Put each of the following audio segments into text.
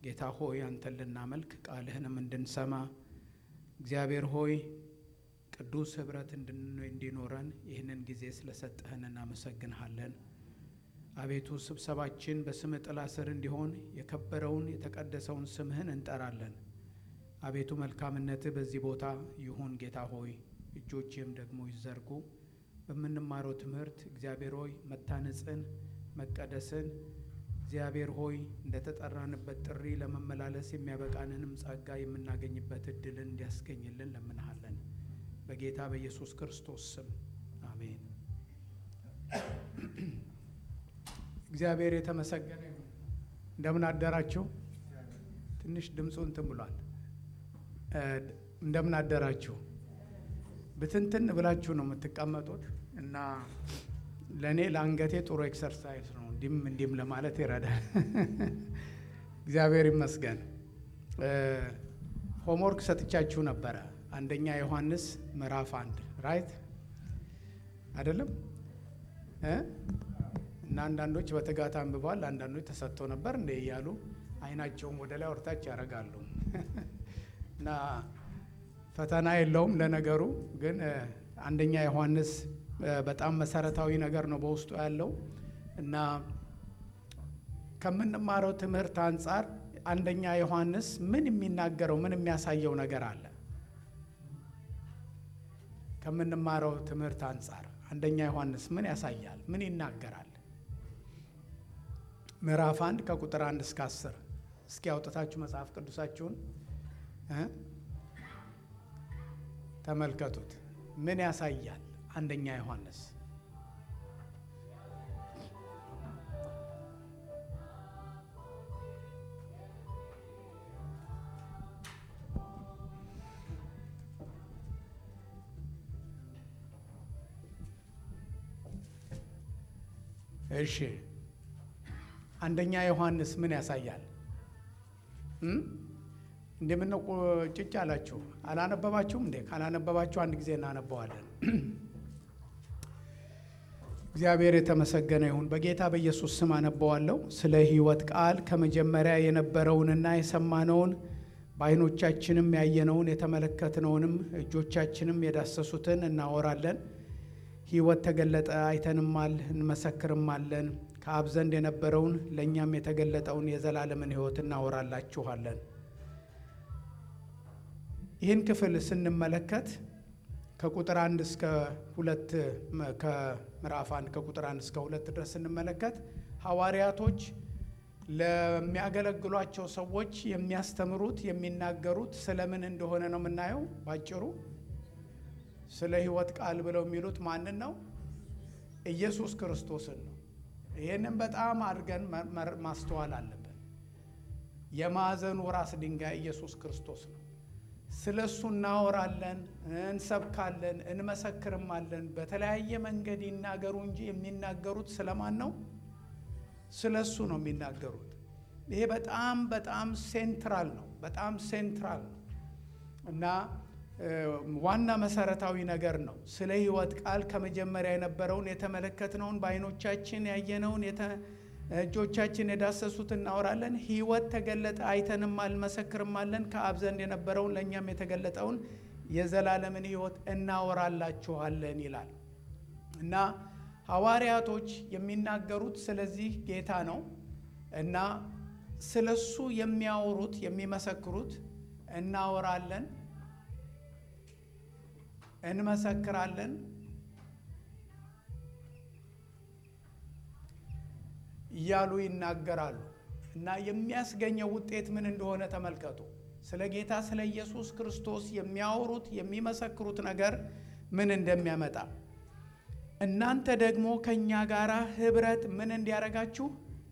ጌታ ሆይ አንተን ልናመልክ ቃልህንም እንድንሰማ እግዚአብሔር ሆይ ቅዱስ ኅብረት እንዲኖረን ይህንን ጊዜ ስለሰጠህን እናመሰግንሃለን። አቤቱ ስብሰባችን በስምህ ጥላ ስር እንዲሆን የከበረውን የተቀደሰውን ስምህን እንጠራለን። አቤቱ መልካምነትህ በዚህ ቦታ ይሁን ጌታ ሆይ እጆችህም ደግሞ ይዘርጉ። በምንማረው ትምህርት እግዚአብሔር ሆይ መታነጽን፣ መቀደስን እግዚአብሔር ሆይ እንደተጠራንበት ጥሪ ለመመላለስ የሚያበቃንንም ጸጋ የምናገኝበት እድልን እንዲያስገኝልን ለምንሃለን። በጌታ በኢየሱስ ክርስቶስ ስም አሜን። እግዚአብሔር የተመሰገነ ይሁን። እንደምን አደራችሁ? ትንሽ ድምፁ እንትን ብሏል። እንደምን አደራችሁ? ብትንትን ብላችሁ ነው የምትቀመጡት እና ለእኔ ለአንገቴ ጥሩ ኤክሰርሳይዝ ነው። እንዲም እንዲም ለማለት ይረዳል። እግዚአብሔር ይመስገን። ሆምወርክ ሰጥቻችሁ ነበረ። አንደኛ ዮሐንስ ምዕራፍ አንድ ራይት አይደለም እና አንዳንዶች በትጋት አንብበዋል። አንዳንዶች ተሰጥቶ ነበር እንደ እያሉ አይናቸውም ወደ ላይ ወርታች ያደርጋሉ እና ፈተና የለውም። ለነገሩ ግን አንደኛ ዮሐንስ በጣም መሰረታዊ ነገር ነው በውስጡ ያለው እና ከምንማረው ትምህርት አንጻር አንደኛ ዮሐንስ ምን የሚናገረው ምን የሚያሳየው ነገር አለ? ከምንማረው ትምህርት አንጻር አንደኛ ዮሐንስ ምን ያሳያል? ምን ይናገራል? ምዕራፍ አንድ ከቁጥር አንድ እስከ አስር እስኪ አውጥታችሁ መጽሐፍ ቅዱሳችሁን ተመልከቱት። ምን ያሳያል? አንደኛ ዮሐንስ እሺ አንደኛ ዮሐንስ ምን ያሳያል? እንደምነው ጭጭ አላችሁ? አላነበባችሁም እንዴ? ካላነበባችሁ አንድ ጊዜ እናነበዋለን። እግዚአብሔር የተመሰገነ ይሁን። በጌታ በኢየሱስ ስም አነበዋለሁ። ስለ ሕይወት ቃል ከመጀመሪያ የነበረውንና የሰማነውን በዓይኖቻችንም ያየነውን የተመለከትነውንም እጆቻችንም የዳሰሱትን እናወራለን። ሕይወት ተገለጠ፣ አይተንማል፣ እንመሰክርማለን። ከአብ ዘንድ የነበረውን ለእኛም የተገለጠውን የዘላለምን ሕይወት እናወራላችኋለን። ይህን ክፍል ስንመለከት ከቁጥር አንድ እስከ ሁለት ከምዕራፍ አንድ ከቁጥር አንድ እስከ ሁለት ድረስ ስንመለከት ሐዋርያቶች ለሚያገለግሏቸው ሰዎች የሚያስተምሩት የሚናገሩት ስለምን እንደሆነ ነው የምናየው ባጭሩ ስለ ሕይወት ቃል ብለው የሚሉት ማንን ነው? ኢየሱስ ክርስቶስን ነው። ይህንን በጣም አድርገን ማስተዋል አለብን። የማዕዘኑ ራስ ድንጋይ ኢየሱስ ክርስቶስ ነው። ስለ እሱ እናወራለን፣ እንሰብካለን፣ እንመሰክርማለን። በተለያየ መንገድ ይናገሩ እንጂ የሚናገሩት ስለማን ነው? ስለ እሱ ነው የሚናገሩት። ይሄ በጣም በጣም ሴንትራል ነው። በጣም ሴንትራል ነው እና ዋና መሰረታዊ ነገር ነው። ስለ ሕይወት ቃል ከመጀመሪያ የነበረውን የተመለከትነውን በዓይኖቻችን ያየነውን እጆቻችን የዳሰሱት እናወራለን። ሕይወት ተገለጠ፣ አይተንማል፣ እንመሰክርማለን። ከአብ ዘንድ የነበረውን ለእኛም የተገለጠውን የዘላለምን ሕይወት እናወራላችኋለን ይላል እና ሐዋርያቶች የሚናገሩት ስለዚህ ጌታ ነው እና ስለሱ የሚያወሩት የሚመሰክሩት እናወራለን እንመሰክራለን እያሉ ይናገራሉ እና የሚያስገኘው ውጤት ምን እንደሆነ ተመልከቱ። ስለ ጌታ ስለ ኢየሱስ ክርስቶስ የሚያወሩት የሚመሰክሩት ነገር ምን እንደሚያመጣ እናንተ ደግሞ ከእኛ ጋር ኅብረት ምን እንዲያደርጋችሁ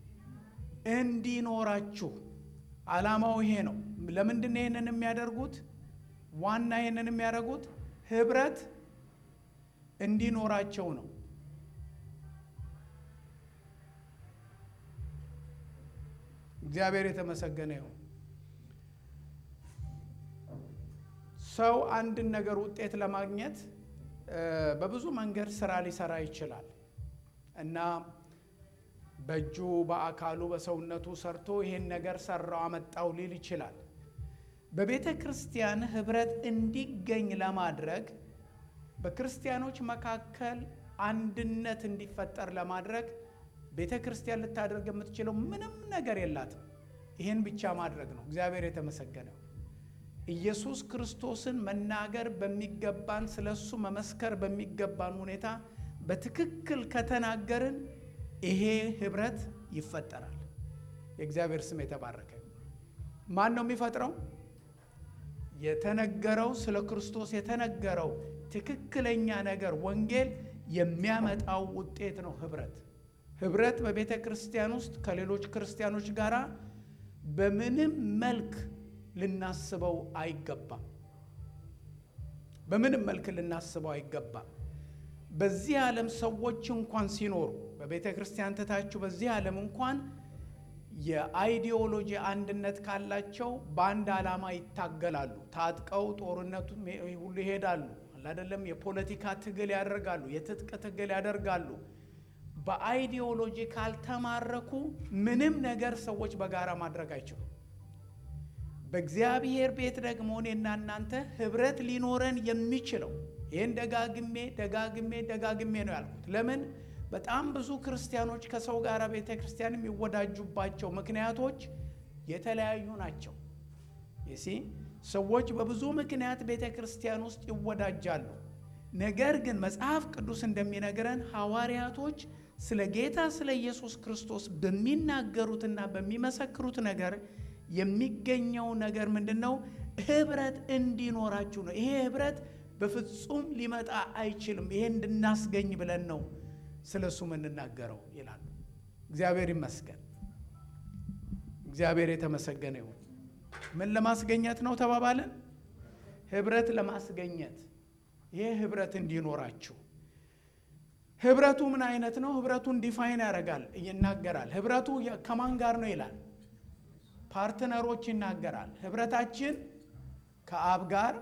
እንዲኖራችሁ። ዓላማው ይሄ ነው። ለምንድን ነው ይህንን የሚያደርጉት? ዋና ይህንን የሚያደርጉት ኅብረት እንዲኖራቸው ነው። እግዚአብሔር የተመሰገነ ይሁን። ሰው አንድን ነገር ውጤት ለማግኘት በብዙ መንገድ ስራ ሊሰራ ይችላል እና በእጁ በአካሉ በሰውነቱ ሰርቶ ይሄን ነገር ሰራው አመጣው ሊል ይችላል። በቤተ ክርስቲያን ህብረት እንዲገኝ ለማድረግ በክርስቲያኖች መካከል አንድነት እንዲፈጠር ለማድረግ ቤተ ክርስቲያን ልታደርግ የምትችለው ምንም ነገር የላትም። ይህን ብቻ ማድረግ ነው። እግዚአብሔር የተመሰገነው ኢየሱስ ክርስቶስን መናገር በሚገባን ስለ እሱ መመስከር በሚገባን ሁኔታ በትክክል ከተናገርን ይሄ ህብረት ይፈጠራል። የእግዚአብሔር ስም የተባረከ። ማን ነው የሚፈጥረው? የተነገረው ስለ ክርስቶስ የተነገረው ትክክለኛ ነገር ወንጌል የሚያመጣው ውጤት ነው ህብረት። ህብረት በቤተ ክርስቲያን ውስጥ ከሌሎች ክርስቲያኖች ጋር በምንም መልክ ልናስበው አይገባም። በምንም መልክ ልናስበው አይገባም። በዚህ ዓለም ሰዎች እንኳን ሲኖሩ በቤተ ክርስቲያን ትታችሁ በዚህ ዓለም እንኳን የአይዲዮሎጂ አንድነት ካላቸው በአንድ ዓላማ ይታገላሉ። ታጥቀው ጦርነቱ ሁሉ ይሄዳሉ። አይደለም የፖለቲካ ትግል ያደርጋሉ። የትጥቅ ትግል ያደርጋሉ። በአይዲዮሎጂ ካልተማረኩ ምንም ነገር ሰዎች በጋራ ማድረግ አይችሉም። በእግዚአብሔር ቤት ደግሞ እኔና እናንተ ህብረት ሊኖረን የሚችለው ይህን ደጋግሜ ደጋግሜ ደጋግሜ ነው ያልኩት። ለምን በጣም ብዙ ክርስቲያኖች ከሰው ጋር ቤተ ክርስቲያን የሚወዳጁባቸው ምክንያቶች የተለያዩ ናቸው። ይሲ ሰዎች በብዙ ምክንያት ቤተ ክርስቲያን ውስጥ ይወዳጃሉ። ነገር ግን መጽሐፍ ቅዱስ እንደሚነግረን ሐዋርያቶች ስለ ጌታ ስለ ኢየሱስ ክርስቶስ በሚናገሩትና በሚመሰክሩት ነገር የሚገኘው ነገር ምንድን ነው? ህብረት እንዲኖራችሁ ነው። ይሄ ህብረት በፍጹም ሊመጣ አይችልም። ይሄ እንድናስገኝ ብለን ነው ስለ እሱ የምንናገረው ይላሉ። እግዚአብሔር ይመስገን። እግዚአብሔር የተመሰገነ ይሁን። ምን ለማስገኘት ነው ተባባለን? ህብረት ለማስገኘት። ይህ ህብረት እንዲኖራችሁ ህብረቱ ምን አይነት ነው? ህብረቱን ዲፋይን ያደርጋል፣ ይናገራል። ህብረቱ ከማን ጋር ነው ይላል። ፓርትነሮች ይናገራል። ህብረታችን ከአብ ጋር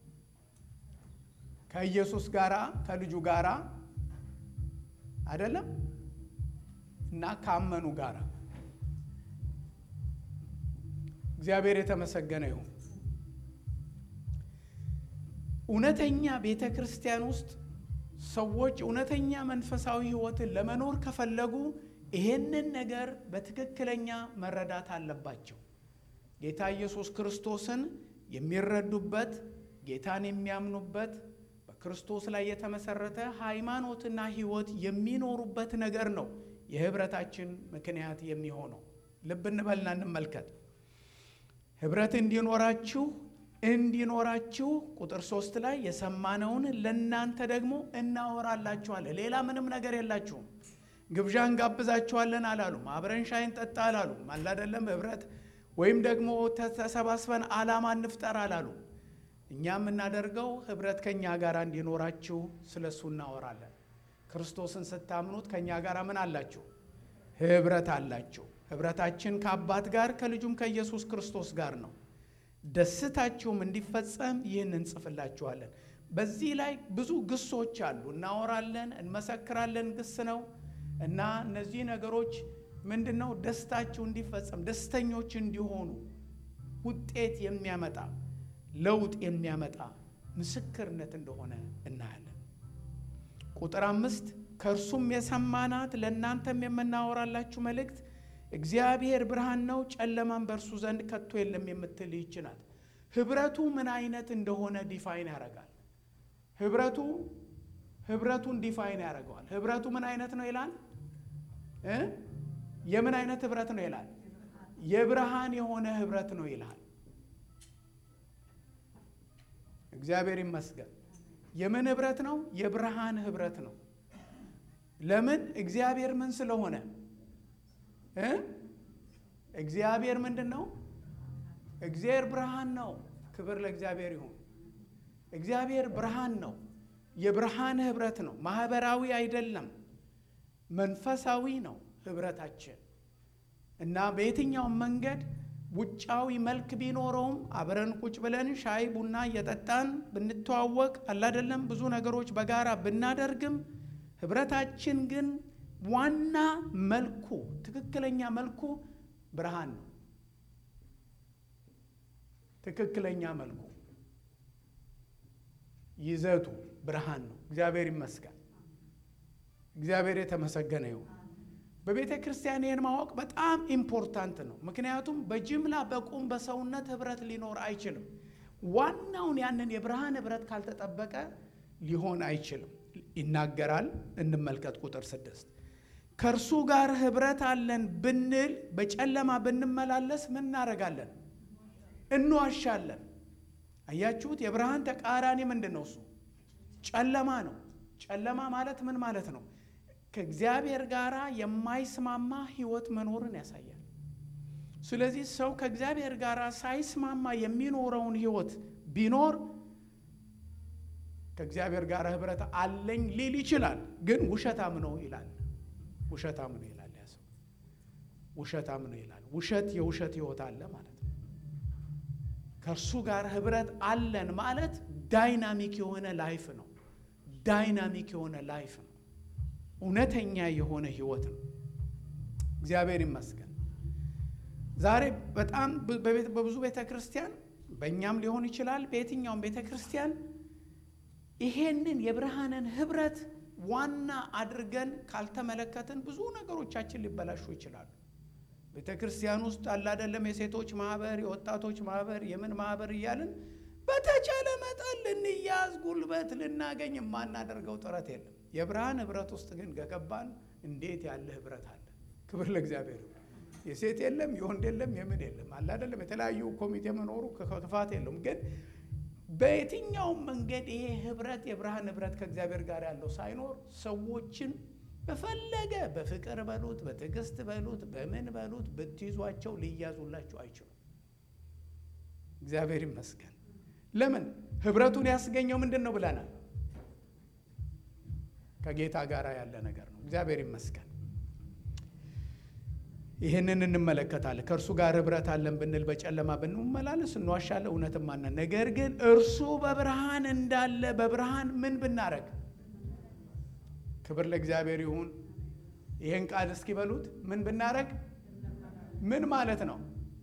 ከኢየሱስ ጋራ ከልጁ ጋራ አይደለም እና ካመኑ ጋራ እግዚአብሔር የተመሰገነ ይሁን። እውነተኛ ቤተ ክርስቲያን ውስጥ ሰዎች እውነተኛ መንፈሳዊ ህይወትን ለመኖር ከፈለጉ ይሄንን ነገር በትክክለኛ መረዳት አለባቸው። ጌታ ኢየሱስ ክርስቶስን የሚረዱበት ጌታን የሚያምኑበት በክርስቶስ ላይ የተመሰረተ ሃይማኖትና ህይወት የሚኖሩበት ነገር ነው የህብረታችን ምክንያት የሚሆነው። ልብ እንበልና እንመልከት። ህብረት እንዲኖራችሁ እንዲኖራችሁ ቁጥር ሶስት ላይ የሰማነውን ለእናንተ ደግሞ እናወራላችኋለን። ሌላ ምንም ነገር የላችሁም። ግብዣ እንጋብዛችኋለን አላሉም። አብረን ሻይ እንጠጣ አላሉም። አላደለም ህብረት ወይም ደግሞ ተሰባስበን ዓላማ እንፍጠር አላሉ። እኛ የምናደርገው ህብረት ከእኛ ጋር እንዲኖራችሁ ስለ እሱ እናወራለን። ክርስቶስን ስታምኑት ከእኛ ጋር ምን አላችሁ? ህብረት አላችሁ። ህብረታችን ከአባት ጋር ከልጁም ከኢየሱስ ክርስቶስ ጋር ነው። ደስታችሁም እንዲፈጸም ይህን እንጽፍላችኋለን። በዚህ ላይ ብዙ ግሶች አሉ። እናወራለን፣ እንመሰክራለን፣ ግስ ነው እና እነዚህ ነገሮች ምንድን ነው? ደስታችሁ እንዲፈጸም ደስተኞች እንዲሆኑ ውጤት የሚያመጣ ለውጥ የሚያመጣ ምስክርነት እንደሆነ እናያለን። ቁጥር አምስት ከእርሱም የሰማናት ለእናንተም የምናወራላችሁ መልእክት እግዚአብሔር ብርሃን ነው፣ ጨለማን በእርሱ ዘንድ ከቶ የለም የምትል ይህች ናት። ህብረቱ ምን አይነት እንደሆነ ዲፋይን ያደርጋል። ህብረቱ ህብረቱን ዲፋይን ያደርገዋል። ህብረቱ ምን አይነት ነው ይላል እ የምን አይነት ህብረት ነው ይላል? የብርሃን የሆነ ህብረት ነው ይላል። እግዚአብሔር ይመስገን። የምን ህብረት ነው? የብርሃን ህብረት ነው። ለምን? እግዚአብሔር ምን ስለሆነ እ እግዚአብሔር ምንድን ነው? እግዚአብሔር ብርሃን ነው። ክብር ለእግዚአብሔር ይሁን። እግዚአብሔር ብርሃን ነው። የብርሃን ህብረት ነው። ማህበራዊ አይደለም፣ መንፈሳዊ ነው ህብረታችን እና በየትኛውም መንገድ ውጫዊ መልክ ቢኖረውም አብረን ቁጭ ብለን ሻይ ቡና እየጠጣን ብንተዋወቅ አላደለም ብዙ ነገሮች በጋራ ብናደርግም ህብረታችን ግን ዋና መልኩ ትክክለኛ መልኩ ብርሃን ነው። ትክክለኛ መልኩ ይዘቱ ብርሃን ነው። እግዚአብሔር ይመስገን። እግዚአብሔር የተመሰገነ ይሁን። በቤተ ክርስቲያን ይህን ማወቅ በጣም ኢምፖርታንት ነው። ምክንያቱም በጅምላ በቁም በሰውነት ህብረት ሊኖር አይችልም። ዋናውን ያንን የብርሃን ህብረት ካልተጠበቀ ሊሆን አይችልም። ይናገራል። እንመልከት ቁጥር ስድስት ከእርሱ ጋር ህብረት አለን ብንል በጨለማ ብንመላለስ ምን እናደርጋለን? እንዋሻለን። አያችሁት? የብርሃን ተቃራኒ ምንድን ነው? እሱ ጨለማ ነው። ጨለማ ማለት ምን ማለት ነው? ከእግዚአብሔር ጋር የማይስማማ ህይወት መኖርን ያሳያል። ስለዚህ ሰው ከእግዚአብሔር ጋር ሳይስማማ የሚኖረውን ህይወት ቢኖር ከእግዚአብሔር ጋር ህብረት አለኝ ሊል ይችላል፣ ግን ውሸታም ነው ይላል። ውሸታም ነው ይላል። ያ ሰው ውሸታም ነው ይላል። ውሸት የውሸት ህይወት አለ ማለት ነው። ከእርሱ ጋር ህብረት አለን ማለት ዳይናሚክ የሆነ ላይፍ ነው። ዳይናሚክ የሆነ ላይፍ ነው። እውነተኛ የሆነ ህይወት ነው። እግዚአብሔር ይመስገን። ዛሬ በጣም በብዙ ቤተ ክርስቲያን በእኛም ሊሆን ይችላል፣ በየትኛውም ቤተ ክርስቲያን ይሄንን የብርሃንን ህብረት ዋና አድርገን ካልተመለከትን ብዙ ነገሮቻችን ሊበላሹ ይችላሉ። ቤተ ክርስቲያን ውስጥ አላደለም የሴቶች ማህበር፣ የወጣቶች ማህበር፣ የምን ማህበር እያልን በተቻለ መጠን ልንያዝ ጉልበት ልናገኝ የማናደርገው ጥረት የለም። የብርሃን ህብረት ውስጥ ግን ከገባን እንዴት ያለ ህብረት አለ! ክብር ለእግዚአብሔር። የሴት የለም የወንድ የለም የምን የለም አላደለም የተለያዩ ኮሚቴ መኖሩ ክፋት የለውም ግን በየትኛውም መንገድ ይሄ ህብረት የብርሃን ህብረት ከእግዚአብሔር ጋር ያለው ሳይኖር ሰዎችን በፈለገ በፍቅር በሉት በትዕግስት በሉት በምን በሉት ብትይዟቸው ሊያዙላችሁ አይችሉም። እግዚአብሔር ይመስገን። ለምን ህብረቱን ያስገኘው ምንድን ነው ብለናል? ከጌታ ጋር ያለ ነገር ነው። እግዚአብሔር ይመስገን። ይህንን እንመለከታለን። ከእርሱ ጋር ህብረት አለን ብንል በጨለማ ብንመላለስ እንዋሻለን፣ እውነትም አናን። ነገር ግን እርሱ በብርሃን እንዳለ በብርሃን ምን ብናረግ? ክብር ለእግዚአብሔር ይሁን። ይህን ቃል እስኪ በሉት። ምን ብናረግ? ምን ማለት ነው?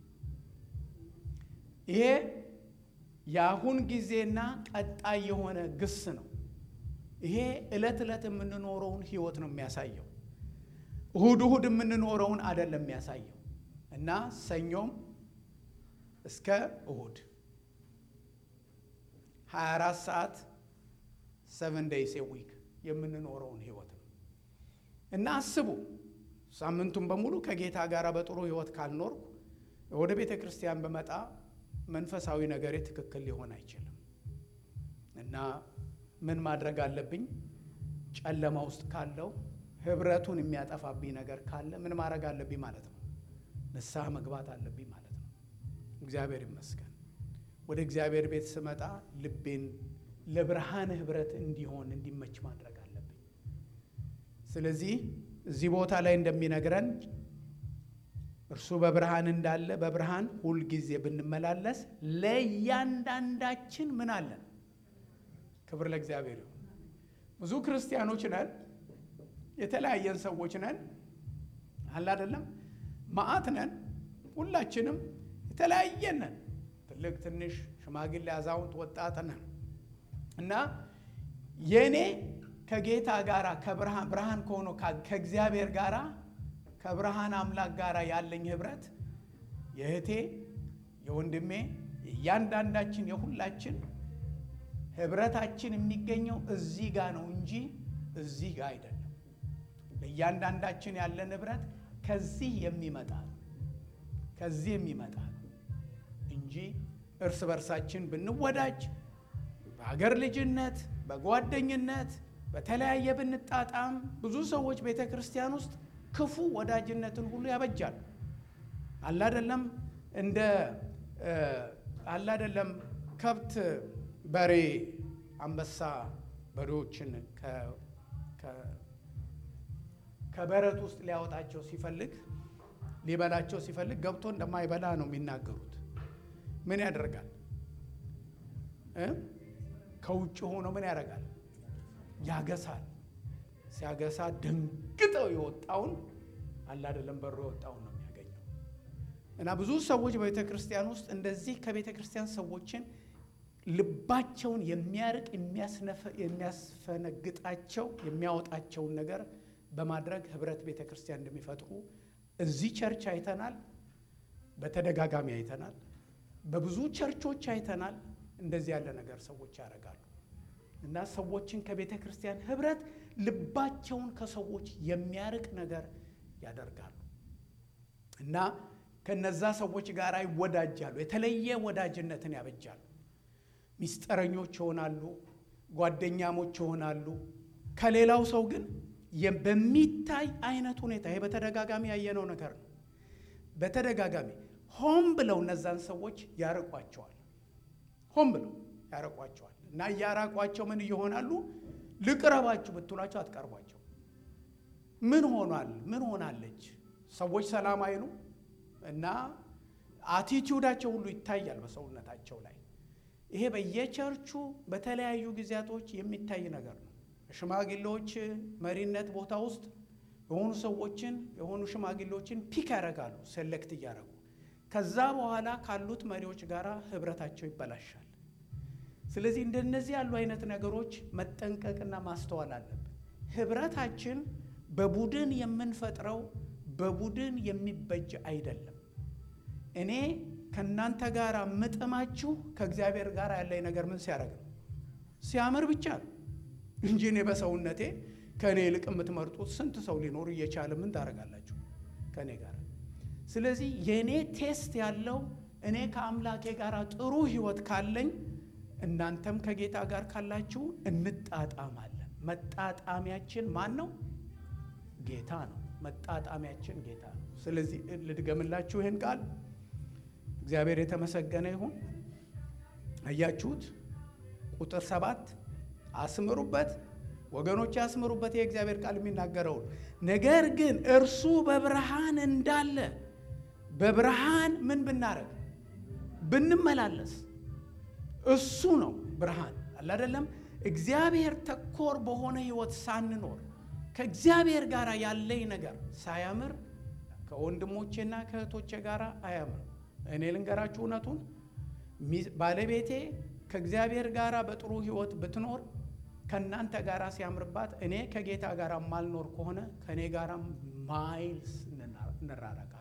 ይሄ የአሁን ጊዜና ቀጣይ የሆነ ግስ ነው። ይሄ ዕለት ዕለት የምንኖረውን ህይወት ነው የሚያሳየው እሁድ እሁድ የምንኖረውን አይደለም የሚያሳየው እና ሰኞም እስከ እሁድ 24 ሰዓት ሰቨን ዴይስ ዊክ የምንኖረውን ህይወት ነው እና አስቡ። ሳምንቱን በሙሉ ከጌታ ጋር በጥሩ ህይወት ካልኖርኩ ወደ ቤተ ክርስቲያን በመጣ መንፈሳዊ ነገሬ ትክክል ሊሆን አይችልም እና ምን ማድረግ አለብኝ? ጨለማ ውስጥ ካለው ህብረቱን የሚያጠፋብኝ ነገር ካለ ምን ማድረግ አለብኝ ማለት ነው? ንስሐ መግባት አለብኝ ማለት ነው። እግዚአብሔር ይመስገን። ወደ እግዚአብሔር ቤት ስመጣ ልቤን ለብርሃን ህብረት እንዲሆን እንዲመች ማድረግ አለብኝ። ስለዚህ እዚህ ቦታ ላይ እንደሚነግረን እርሱ በብርሃን እንዳለ በብርሃን ሁልጊዜ ብንመላለስ ለእያንዳንዳችን ምን አለን? ክብር ለእግዚአብሔር ይሁን። ብዙ ክርስቲያኖች ነን የተለያየን ሰዎች ነን። አለ አይደለም መዓት ነን። ሁላችንም የተለያየን ነን። ትልቅ፣ ትንሽ፣ ሽማግሌ፣ አዛውንት፣ ወጣት ነን እና የእኔ ከጌታ ጋራ ከብርሃን ብርሃን ከሆነው ከእግዚአብሔር ጋራ ከብርሃን አምላክ ጋራ ያለኝ ህብረት የእህቴ የወንድሜ የእያንዳንዳችን የሁላችን ህብረታችን የሚገኘው እዚህ ጋር ነው እንጂ እዚህ ጋር አይደለም። ለእያንዳንዳችን ያለን ህብረት ከዚህ የሚመጣ ነው ከዚህ የሚመጣ ነው እንጂ እርስ በርሳችን ብንወዳጅ በሀገር ልጅነት፣ በጓደኝነት፣ በተለያየ ብንጣጣም ብዙ ሰዎች ቤተ ክርስቲያን ውስጥ ክፉ ወዳጅነትን ሁሉ ያበጃል። አላደለም እንደ አላደለም ከብት፣ በሬ፣ አንበሳ በሬዎችን ከበረት ውስጥ ሊያወጣቸው ሲፈልግ ሊበላቸው ሲፈልግ ገብቶ እንደማይበላ ነው የሚናገሩት። ምን ያደርጋል? ከውጭ ሆኖ ምን ያደርጋል? ያገሳል። ሲያገሳ ደንግጠው የወጣውን አለ አይደለም በሮ የወጣውን ነው የሚያገኘው። እና ብዙ ሰዎች በቤተ ክርስቲያን ውስጥ እንደዚህ ከቤተ ክርስቲያን ሰዎችን ልባቸውን የሚያርቅ የሚያስፈነግጣቸው የሚያወጣቸውን ነገር በማድረግ ህብረት ቤተ ክርስቲያን እንደሚፈጥሩ እዚህ ቸርች አይተናል። በተደጋጋሚ አይተናል። በብዙ ቸርቾች አይተናል። እንደዚህ ያለ ነገር ሰዎች ያደርጋሉ እና ሰዎችን ከቤተ ክርስቲያን ህብረት ልባቸውን ከሰዎች የሚያርቅ ነገር ያደርጋሉ እና ከነዛ ሰዎች ጋር ይወዳጃሉ። የተለየ ወዳጅነትን ያበጃሉ። ሚስጥረኞች ይሆናሉ። ጓደኛሞች ይሆናሉ። ከሌላው ሰው ግን በሚታይ አይነት ሁኔታ ይሄ በተደጋጋሚ ያየነው ነገር ነው። በተደጋጋሚ ሆን ብለው እነዛን ሰዎች ያርቋቸዋል። ሆን ብለው ያርቋቸዋል እና እያራቋቸው ምን እየሆናሉ? ልቅረባችሁ ብትሏቸው አትቀርቧቸው። ምን ሆኗል? ምን ሆናለች? ሰዎች ሰላም አይሉ እና አቲቲዩዳቸው ሁሉ ይታያል በሰውነታቸው ላይ። ይሄ በየቸርቹ በተለያዩ ጊዜያቶች የሚታይ ነገር ነው። ሽማግሌዎች መሪነት ቦታ ውስጥ የሆኑ ሰዎችን የሆኑ ሽማግሌዎችን ፒክ ያደርጋሉ፣ ሴሌክት እያደረጉ ከዛ በኋላ ካሉት መሪዎች ጋር ህብረታቸው ይበላሻል። ስለዚህ እንደነዚህ ያሉ አይነት ነገሮች መጠንቀቅና ማስተዋል አለብን። ህብረታችን በቡድን የምንፈጥረው በቡድን የሚበጅ አይደለም። እኔ ከእናንተ ጋር ምጥማችሁ ከእግዚአብሔር ጋር ያለኝ ነገር ምን ሲያደርግ ነው? ሲያምር ብቻ ነው እንጂ እኔ በሰውነቴ ከእኔ ይልቅ የምትመርጡት ስንት ሰው ሊኖር እየቻለ ምን ታደርጋላችሁ ከእኔ ጋር? ስለዚህ የእኔ ቴስት ያለው እኔ ከአምላኬ ጋር ጥሩ ህይወት ካለኝ እናንተም ከጌታ ጋር ካላችሁ እንጣጣማለን። መጣጣሚያችን ማን ነው? ጌታ ነው። መጣጣሚያችን ጌታ ነው። ስለዚህ ልድገምላችሁ ይህን ቃል። እግዚአብሔር የተመሰገነ ይሁን። አያችሁት? ቁጥር ሰባት አስምሩበት ወገኖች፣ አስምሩበት። የእግዚአብሔር ቃል የሚናገረውን ነገር ግን እርሱ በብርሃን እንዳለ በብርሃን ምን ብናረግ ብንመላለስ እሱ ነው ብርሃን አለ አይደለም። እግዚአብሔር ተኮር በሆነ ህይወት ሳንኖር ከእግዚአብሔር ጋር ያለኝ ነገር ሳያምር ከወንድሞቼና ከእህቶቼ ጋር አያምር። እኔ ልንገራችሁ እውነቱን፣ ባለቤቴ ከእግዚአብሔር ጋር በጥሩ ህይወት ብትኖር ከእናንተ ጋር ሲያምርባት፣ እኔ ከጌታ ጋር ማልኖር ከሆነ ከእኔ ጋር ማይልስ እንራረቃለን።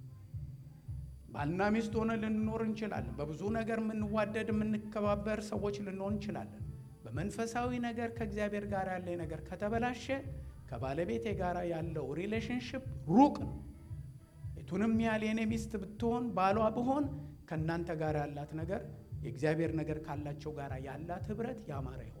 ባልና ሚስት ሆነ ልንኖር እንችላለን። በብዙ ነገር የምንዋደድ የምንከባበር ሰዎች ልንሆን እንችላለን። በመንፈሳዊ ነገር ከእግዚአብሔር ጋር ያለ ነገር ከተበላሸ ከባለቤቴ ጋር ያለው ሪሌሽንሽፕ ሩቅ ነው። የቱንም ያህል የኔ ሚስት ብትሆን ባሏ ብሆን ከእናንተ ጋር ያላት ነገር የእግዚአብሔር ነገር ካላቸው ጋር ያላት ህብረት ያማረ ይሆናል።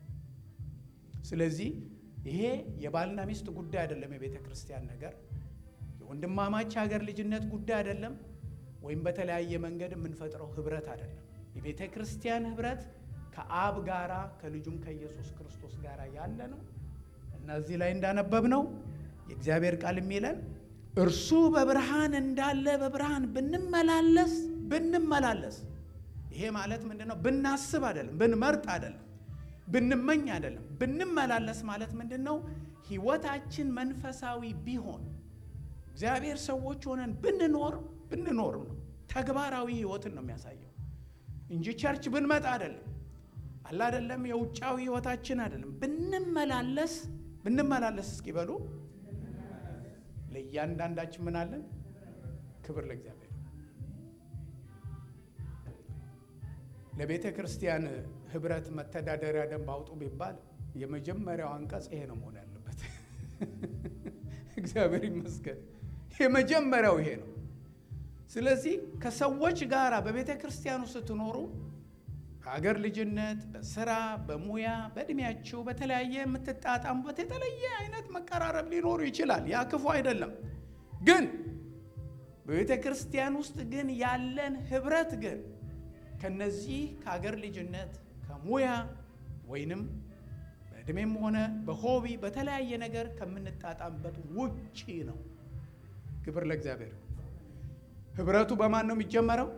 ስለዚህ ይሄ የባልና ሚስት ጉዳይ አይደለም። የቤተ ክርስቲያን ነገር የወንድማማች ሀገር ልጅነት ጉዳይ አይደለም። ወይም በተለያየ መንገድ የምንፈጥረው ህብረት አይደለም። የቤተ ክርስቲያን ህብረት ከአብ ጋራ ከልጁም ከኢየሱስ ክርስቶስ ጋር ያለ ነው እና እዚህ ላይ እንዳነበብ ነው የእግዚአብሔር ቃል የሚለን እርሱ በብርሃን እንዳለ በብርሃን ብንመላለስ ብንመላለስ ይሄ ማለት ምንድን ነው? ብናስብ አይደለም፣ ብንመርጥ አይደለም፣ ብንመኝ አይደለም። ብንመላለስ ማለት ምንድን ነው? ህይወታችን መንፈሳዊ ቢሆን እግዚአብሔር ሰዎች ሆነን ብንኖር ብንኖርም ነው ተግባራዊ ህይወትን ነው የሚያሳየው እንጂ ቸርች ብንመጣ አይደለም አለ አይደለም የውጫዊ ህይወታችን አይደለም። ብንመላለስ ብንመላለስ እስኪ በሉ ለእያንዳንዳችን ምን አለን? ክብር ለእግዚአብሔር። ለቤተ ክርስቲያን ህብረት መተዳደሪያ ደንብ አውጡ ቢባል የመጀመሪያው አንቀጽ ይሄ ነው መሆን ያለበት። እግዚአብሔር ይመስገን። የመጀመሪያው ይሄ ነው። ስለዚህ ከሰዎች ጋር በቤተ ክርስቲያኑ ስትኖሩ ከሀገር ልጅነት፣ በስራ፣ በሙያ፣ በእድሜያችሁ በተለያየ የምትጣጣሙበት የተለየ አይነት መቀራረብ ሊኖሩ ይችላል። ያ ክፉ አይደለም። ግን በቤተ ክርስቲያን ውስጥ ግን ያለን ህብረት ግን ከነዚህ ከሀገር ልጅነት ከሙያ ወይንም በእድሜም ሆነ በሆቢ በተለያየ ነገር ከምንጣጣምበት ውጪ ነው። ክብር ለእግዚአብሔር። ህብረቱ በማን ነው የሚጀመረው?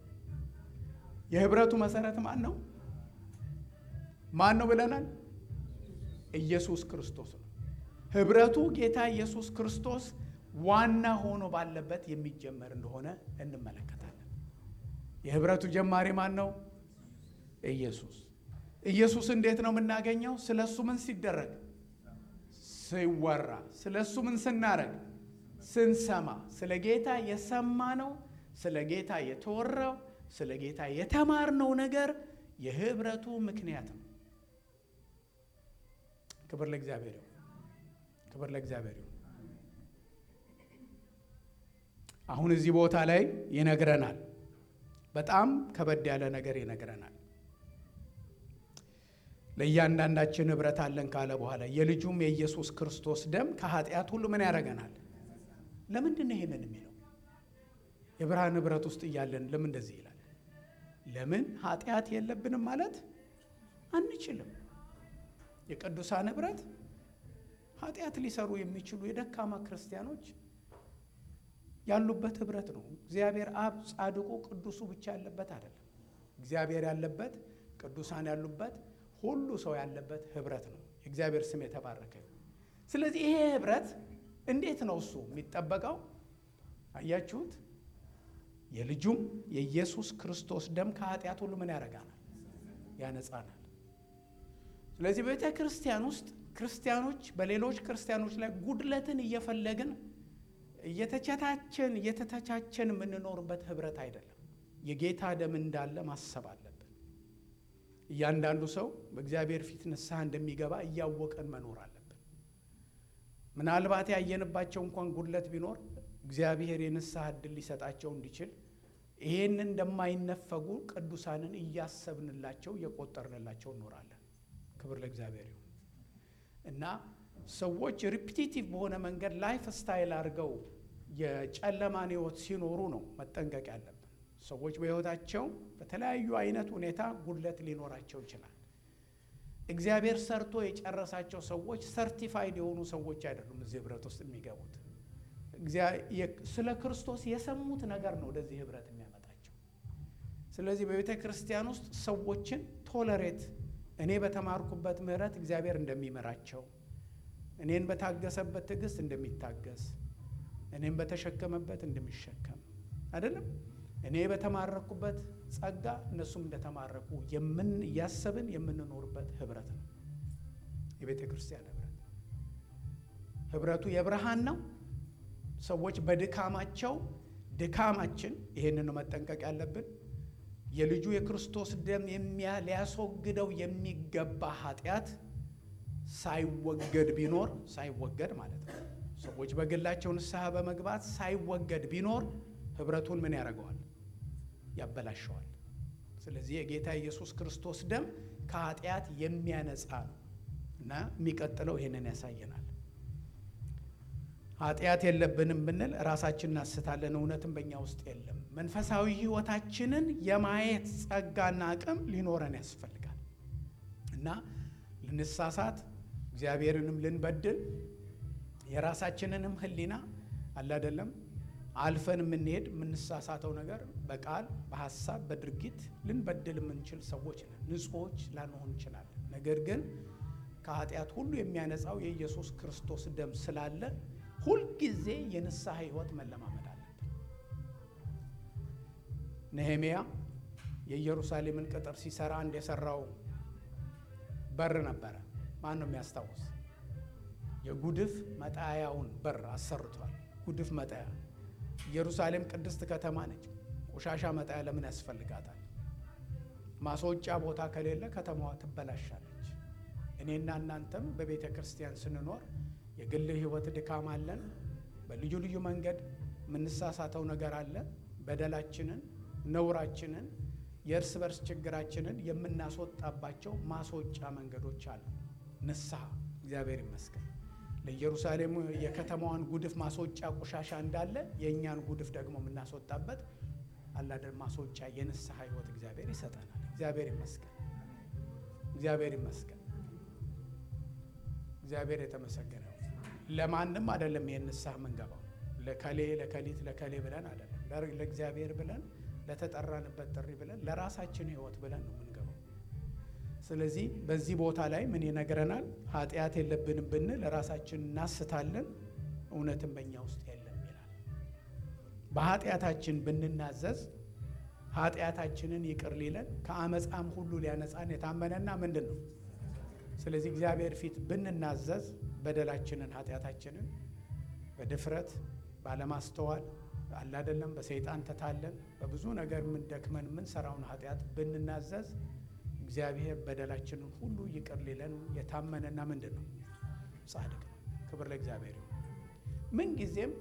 የህብረቱ መሰረት ማን ነው? ማን ነው ብለናል? ኢየሱስ ክርስቶስ ነው። ህብረቱ ጌታ ኢየሱስ ክርስቶስ ዋና ሆኖ ባለበት የሚጀመር እንደሆነ እንመለከታለን። የህብረቱ ጀማሪ ማን ነው? ኢየሱስ። ኢየሱስ እንዴት ነው የምናገኘው? ስለ እሱ ምን ሲደረግ ሲወራ፣ ስለ እሱ ምን ስናረግ ስንሰማ፣ ስለ ጌታ የሰማ ነው ስለ ጌታ የተወራው ስለ ጌታ የተማርነው ነገር የህብረቱ ምክንያት ነው። ክብር ለእግዚአብሔር ይሁን። ክብር ለእግዚአብሔር ይሁን። አሁን እዚህ ቦታ ላይ ይነግረናል። በጣም ከበድ ያለ ነገር ይነግረናል። ለእያንዳንዳችን ህብረት አለን ካለ በኋላ የልጁም የኢየሱስ ክርስቶስ ደም ከኃጢአት ሁሉ ምን ያደርገናል? ለምንድን ነው ይሄንን የሚለው? የብርሃን ህብረት ውስጥ እያለን ለምን እንደዚህ ይላል? ለምን ኃጢአት የለብንም ማለት አንችልም። የቅዱሳን ህብረት ኃጢአት ሊሰሩ የሚችሉ የደካማ ክርስቲያኖች ያሉበት ህብረት ነው። እግዚአብሔር አብ ጻድቁ ቅዱሱ ብቻ ያለበት አይደለም። እግዚአብሔር ያለበት ቅዱሳን ያሉበት ሁሉ ሰው ያለበት ህብረት ነው። የእግዚአብሔር ስም የተባረከ ይሁን። ስለዚህ ይሄ ህብረት እንዴት ነው እሱ የሚጠበቀው? አያችሁት? የልጁም የኢየሱስ ክርስቶስ ደም ከኃጢአት ሁሉ ምን ያደርጋናል? ያነጻናል። ስለዚህ ቤተ ክርስቲያን ውስጥ ክርስቲያኖች በሌሎች ክርስቲያኖች ላይ ጉድለትን እየፈለግን እየተቻቻችን እየተተቻቸን የምንኖርበት ህብረት አይደለም። የጌታ ደም እንዳለ ማሰብ አለብን። እያንዳንዱ ሰው በእግዚአብሔር ፊት ንስሐ እንደሚገባ እያወቀን መኖር አለብን። ምናልባት ያየንባቸው እንኳን ጉድለት ቢኖር እግዚአብሔር የንስሐ ዕድል ሊሰጣቸው እንዲችል ይሄን እንደማይነፈጉ ቅዱሳንን እያሰብንላቸው እየቆጠርንላቸው እኖራለን። ክብር ለእግዚአብሔር ይሁን እና ሰዎች ሪፒቲቲቭ በሆነ መንገድ ላይፍ ስታይል አድርገው የጨለማን ህይወት ሲኖሩ ነው መጠንቀቅ ያለብን። ሰዎች በህይወታቸው በተለያዩ አይነት ሁኔታ ጉድለት ሊኖራቸው ይችላል። እግዚአብሔር ሰርቶ የጨረሳቸው ሰዎች ሰርቲፋይድ የሆኑ ሰዎች አይደሉም እዚህ ህብረት ውስጥ የሚገቡት። ስለ ክርስቶስ የሰሙት ነገር ነው ወደዚህ ህብረት የሚያመጣቸው። ስለዚህ በቤተ ክርስቲያን ውስጥ ሰዎችን ቶለሬት እኔ በተማርኩበት ምህረት እግዚአብሔር እንደሚመራቸው እኔን በታገሰበት ትዕግስት እንደሚታገስ እኔን በተሸከመበት እንደሚሸከም አይደለም እኔ በተማረኩበት ጸጋ እነሱም እንደተማረኩ የምን እያሰብን የምንኖርበት ህብረት ነው የቤተ ክርስቲያን ህብረት። ህብረቱ የብርሃን ነው። ሰዎች በድካማቸው ድካማችን ይሄንን ነው መጠንቀቅ ያለብን። የልጁ የክርስቶስ ደም ሊያስወግደው የሚገባ ኃጢአት ሳይወገድ ቢኖር ሳይወገድ ማለት ነው። ሰዎች በግላቸው ንስሐ በመግባት ሳይወገድ ቢኖር ህብረቱን ምን ያደርገዋል? ያበላሸዋል። ስለዚህ የጌታ ኢየሱስ ክርስቶስ ደም ከኃጢአት የሚያነጻ ነው እና የሚቀጥለው ይሄንን ያሳየናል። ኃጢአት የለብንም ብንል ራሳችን እናስታለን፣ እውነትም በእኛ ውስጥ የለም። መንፈሳዊ ህይወታችንን የማየት ጸጋና አቅም ሊኖረን ያስፈልጋል እና ልንሳሳት እግዚአብሔርንም ልንበድል የራሳችንንም ህሊና አለ አይደለም አልፈን የምንሄድ የምንሳሳተው ነገር በቃል በሀሳብ በድርጊት ልንበድል የምንችል ሰዎች ነን። ንጹሖች ላንሆን እንችላለን። ነገር ግን ከኃጢአት ሁሉ የሚያነጻው የኢየሱስ ክርስቶስ ደም ስላለ ሁልጊዜ የንስሐ ህይወት መለማመድ አለብን። ነህምያ የኢየሩሳሌምን ቅጥር ሲሰራ አንድ የሰራው በር ነበረ። ማን ነው የሚያስታውስ? የጉድፍ መጣያውን በር አሰርቷል። ጉድፍ መጣያ ኢየሩሳሌም ቅድስት ከተማ ነች። ቆሻሻ መጣያ ለምን ያስፈልጋታል? ማስወጫ ቦታ ከሌለ ከተማዋ ትበላሻለች። እኔና እናንተም በቤተ ክርስቲያን ስንኖር የግል ህይወት ድካም አለን። በልዩ ልዩ መንገድ የምንሳሳተው ነገር አለ። በደላችንን፣ ነውራችንን፣ የእርስ በርስ ችግራችንን የምናስወጣባቸው ማስወጫ መንገዶች አሉ። ንስሐ እግዚአብሔር ይመስገን። ለኢየሩሳሌም የከተማዋን ጉድፍ ማስወጫ ቆሻሻ እንዳለ የእኛን ጉድፍ ደግሞ የምናስወጣበት አላደር ማስወጫ የንስሐ ህይወት እግዚአብሔር ይሰጠናል። እግዚአብሔር ይመስገን። እግዚአብሔር ይመስገን። እግዚአብሔር የተመሰገነ ለማንም አይደለም። ይህን ንስሐ የምንገባው ለከሌ ለከሊት ለከሌ ብለን አይደለም። ለእግዚአብሔር ብለን ለተጠራንበት ጥሪ ብለን ለራሳችን ህይወት ብለን ነው የምንገባው። ስለዚህ በዚህ ቦታ ላይ ምን ይነግረናል? ኃጢአት የለብንም ብንል ራሳችን እናስታለን፣ እውነትም በእኛ ውስጥ የለም ይላል። በኃጢአታችን ብንናዘዝ ኃጢአታችንን ይቅር ሊለን ከአመፃም ሁሉ ሊያነጻን የታመነና ምንድን ነው? ስለዚህ እግዚአብሔር ፊት ብንናዘዝ በደላችንን ኃጢአታችንን በድፍረት ባለማስተዋል አላደለም በሰይጣን ተታለን በብዙ ነገር የምንደክመን የምንሰራውን ኃጢአት ብንናዘዝ እግዚአብሔር በደላችንን ሁሉ ይቅር ሊለን የታመነና ምንድን ነው ጻድቅ ነው። ክብር ለእግዚአብሔር ይሁን። ምንጊዜም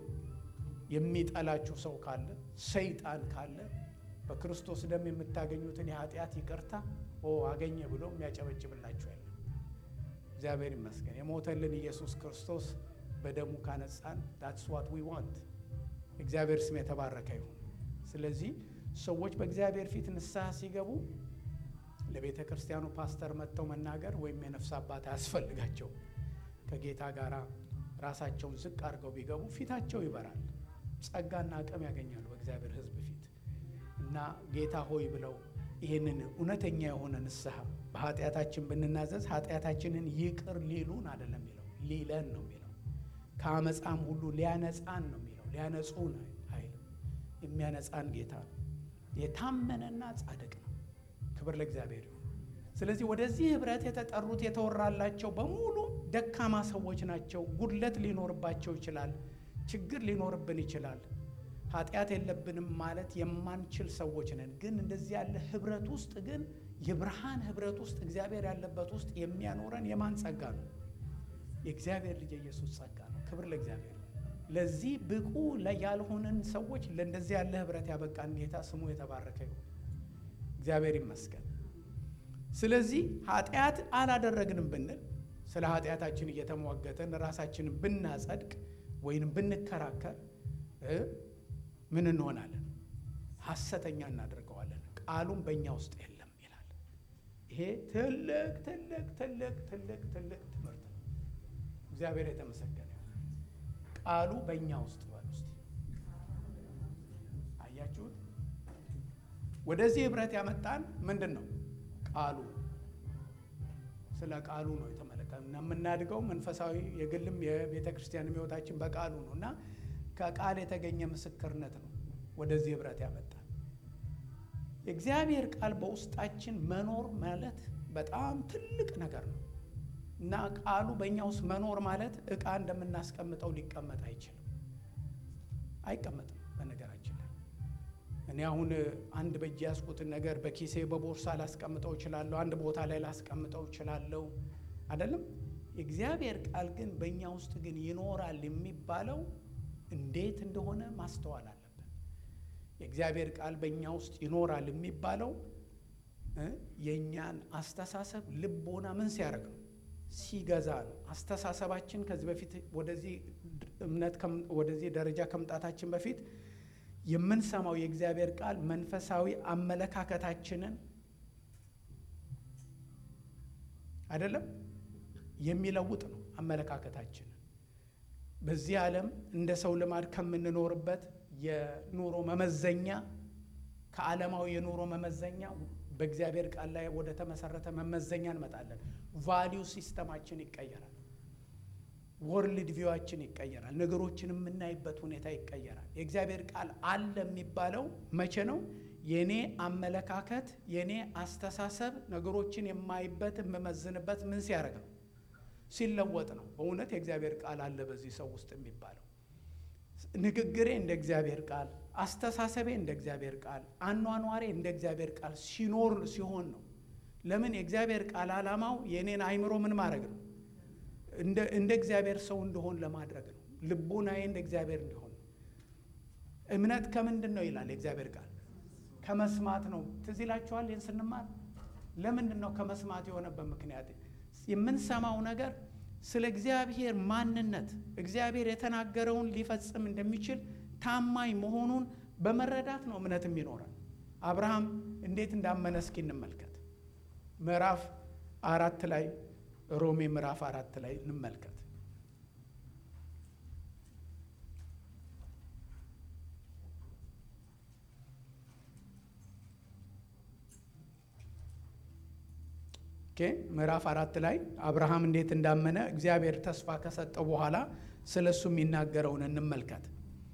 የሚጠላችሁ ሰው ካለ ሰይጣን ካለ በክርስቶስ ደም የምታገኙትን የኃጢአት ይቅርታ ኦ አገኘ ብሎ የሚያጨበጭብላችሁ ያለ እግዚአብሔር ይመስገን። የሞተልን ኢየሱስ ክርስቶስ በደሙ ካነጻን ዳትስ ዋት ዊ ዋንት። እግዚአብሔር ስም የተባረከ ይሁን። ስለዚህ ሰዎች በእግዚአብሔር ፊት ንስሐ ሲገቡ ለቤተ ክርስቲያኑ ፓስተር መጥተው መናገር ወይም የነፍስ አባት አያስፈልጋቸው። ከጌታ ጋር ራሳቸውን ዝቅ አድርገው ቢገቡ ፊታቸው ይበራል፣ ጸጋና አቅም ያገኛሉ በእግዚአብሔር ሕዝብ ፊት እና ጌታ ሆይ ብለው ይህንን እውነተኛ የሆነ ንስሐ በኃጢአታችን ብንናዘዝ ኃጢአታችንን ይቅር ሊሉን አይደለም የሚለው ሊለን ነው የሚለው ከአመፃም ሁሉ ሊያነጻን ነው የሚለው ሊያነጹን አይልም። የሚያነጻን ጌታ ነው። የታመነና ጻድቅ ነው። ክብር ለእግዚአብሔር ይሁን። ስለዚህ ወደዚህ ህብረት የተጠሩት የተወራላቸው በሙሉ ደካማ ሰዎች ናቸው። ጉድለት ሊኖርባቸው ይችላል። ችግር ሊኖርብን ይችላል። ኃጢአት የለብንም ማለት የማንችል ሰዎች ነን። ግን እንደዚህ ያለ ህብረት ውስጥ ግን የብርሃን ህብረት ውስጥ እግዚአብሔር ያለበት ውስጥ የሚያኖረን የማን ጸጋ ነው? የእግዚአብሔር ልጅ የኢየሱስ ጸጋ ነው። ክብር ለእግዚአብሔር። ለዚህ ብቁ ያልሆንን ሰዎች ለእንደዚህ ያለ ህብረት ያበቃን ጌታ ስሙ የተባረከ ይሁን። እግዚአብሔር ይመስገን። ስለዚህ ኃጢአት አላደረግንም ብንል ስለ ኃጢአታችን እየተሟገተን ራሳችንን ብናጸድቅ ወይንም ብንከራከር ምን እንሆናለን? ሐሰተኛ እናደርገዋለን። ቃሉም በእኛ ውስጥ የለም ይላል። ይሄ ትልቅ ትልቅ ትልቅ ትልቅ ትልቅ ትምህርት ነው። እግዚአብሔር የተመሰገነ ቃሉ በእኛ ውስጥ በል ውስጥ አያችሁት? ወደዚህ ህብረት ያመጣን ምንድን ነው? ቃሉ ስለ ቃሉ ነው የተመለከተ እና የምናድገው መንፈሳዊ የግልም የቤተ ክርስቲያን ህይወታችን በቃሉ ነው እና ከቃል የተገኘ ምስክርነት ነው ወደዚህ ህብረት ያመጣል። የእግዚአብሔር ቃል በውስጣችን መኖር ማለት በጣም ትልቅ ነገር ነው እና ቃሉ በእኛ ውስጥ መኖር ማለት እቃ እንደምናስቀምጠው ሊቀመጥ አይችልም፣ አይቀመጥም። በነገራችን ላይ እኔ አሁን አንድ በእጅ ያስቁትን ነገር በኪሴ በቦርሳ ላስቀምጠው እችላለሁ፣ አንድ ቦታ ላይ ላስቀምጠው እችላለሁ አይደለም። የእግዚአብሔር ቃል ግን በእኛ ውስጥ ግን ይኖራል የሚባለው እንዴት እንደሆነ ማስተዋል አለብን። የእግዚአብሔር ቃል በእኛ ውስጥ ይኖራል የሚባለው የእኛን አስተሳሰብ ልቦና ምን ሲያደርግ ነው? ሲገዛ ነው። አስተሳሰባችን ከዚህ በፊት ወደዚህ እምነት ወደዚህ ደረጃ ከመምጣታችን በፊት የምንሰማው የእግዚአብሔር ቃል መንፈሳዊ አመለካከታችንን አይደለም የሚለውጥ ነው። አመለካከታችንን በዚህ ዓለም እንደ ሰው ልማድ ከምንኖርበት የኑሮ መመዘኛ ከዓለማዊ የኑሮ መመዘኛ በእግዚአብሔር ቃል ላይ ወደ ተመሰረተ መመዘኛ እንመጣለን። ቫሊዩ ሲስተማችን ይቀየራል። ወርልድ ቪዋችን ይቀየራል። ነገሮችን የምናይበት ሁኔታ ይቀየራል። የእግዚአብሔር ቃል አለ የሚባለው መቼ ነው? የኔ አመለካከት የኔ አስተሳሰብ ነገሮችን የማይበት የምመዝንበት ምን ሲያደርግ ነው? ሲለወጥ ነው። በእውነት የእግዚአብሔር ቃል አለ በዚህ ሰው ውስጥ የሚባለው ንግግሬ እንደ እግዚአብሔር ቃል፣ አስተሳሰቤ እንደ እግዚአብሔር ቃል፣ አኗኗሬ እንደ እግዚአብሔር ቃል ሲኖር ሲሆን ነው። ለምን የእግዚአብሔር ቃል ዓላማው የእኔን አይምሮ ምን ማድረግ ነው? እንደ እግዚአብሔር ሰው እንደሆን ለማድረግ ነው። ልቡናዬ እንደ እግዚአብሔር እንዲሆን ነው። እምነት ከምንድን ነው ይላል የእግዚአብሔር ቃል ከመስማት ነው። ትዝ ይላችኋል ይህን ስንማር ለምንድን ነው ከመስማት የሆነበት ምክንያት የምንሰማው ነገር ስለ እግዚአብሔር ማንነት እግዚአብሔር የተናገረውን ሊፈጽም እንደሚችል ታማኝ መሆኑን በመረዳት ነው እምነት የሚኖረን። አብርሃም እንዴት እንዳመነ እስኪ እንመልከት። ምዕራፍ አራት ላይ ሮሜ ምዕራፍ አራት ላይ እንመልከት። ምዕራፍ አራት ላይ አብርሃም እንዴት እንዳመነ እግዚአብሔር ተስፋ ከሰጠው በኋላ ስለ እሱ የሚናገረውን እንመልከት።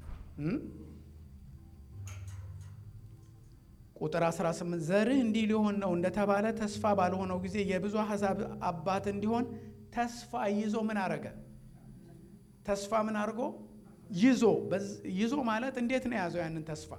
ቁጥር 18 ዘርህ እንዲህ ሊሆን ነው እንደተባለ ተስፋ ባልሆነው ጊዜ የብዙ አሕዛብ አባት እንዲሆን ተስፋ ይዞ ምን አረገ? ተስፋ ምን አድርጎ ይዞ ይዞ ማለት እንዴት ነው የያዘው? ያንን ተስፋ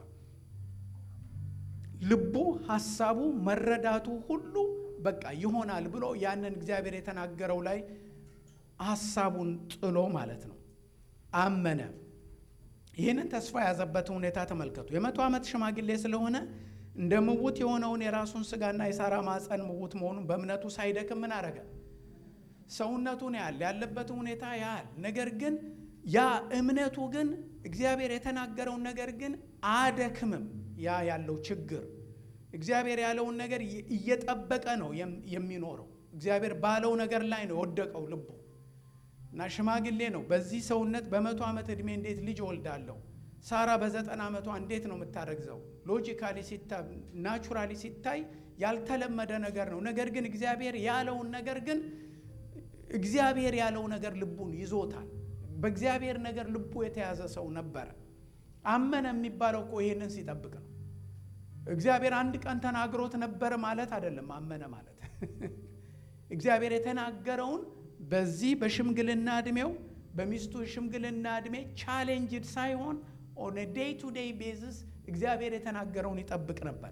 ልቡ፣ ሀሳቡ፣ መረዳቱ ሁሉ በቃ ይሆናል ብሎ ያንን እግዚአብሔር የተናገረው ላይ ሀሳቡን ጥሎ ማለት ነው አመነ። ይህንን ተስፋ የያዘበትን ሁኔታ ተመልከቱ። የመቶ ዓመት ሽማግሌ ስለሆነ እንደ ምውት የሆነውን የራሱን ስጋና የሳራ ማፀን ምውት መሆኑን በእምነቱ ሳይደክም ምን አረገ? ሰውነቱን ያህል ያለበትን ሁኔታ ያህል ነገር ግን ያ እምነቱ ግን እግዚአብሔር የተናገረውን ነገር ግን አደክምም። ያ ያለው ችግር እግዚአብሔር ያለውን ነገር እየጠበቀ ነው የሚኖረው። እግዚአብሔር ባለው ነገር ላይ ነው የወደቀው ልቡ እና ሽማግሌ ነው። በዚህ ሰውነት በመቶ ዓመት ዕድሜ እንዴት ልጅ ወልዳለሁ? ሳራ በዘጠና ዓመቷ እንዴት ነው የምታረግዘው? ሎጂካሊ ሲታይ ናቹራሊ ሲታይ ያልተለመደ ነገር ነው። ነገር ግን እግዚአብሔር ያለውን ነገር ግን እግዚአብሔር ያለው ነገር ልቡን ይዞታል። በእግዚአብሔር ነገር ልቡ የተያዘ ሰው ነበረ። አመነ የሚባለው እኮ ይሄንን ሲጠብቅ ነው። እግዚአብሔር አንድ ቀን ተናግሮት ነበር ማለት አይደለም። አመነ ማለት እግዚአብሔር የተናገረውን በዚህ በሽምግልና እድሜው በሚስቱ ሽምግልና እድሜ ቻሌንጅድ ሳይሆን ኦን ዴይ ቱ ዴይ ቤዝስ እግዚአብሔር የተናገረውን ይጠብቅ ነበረ።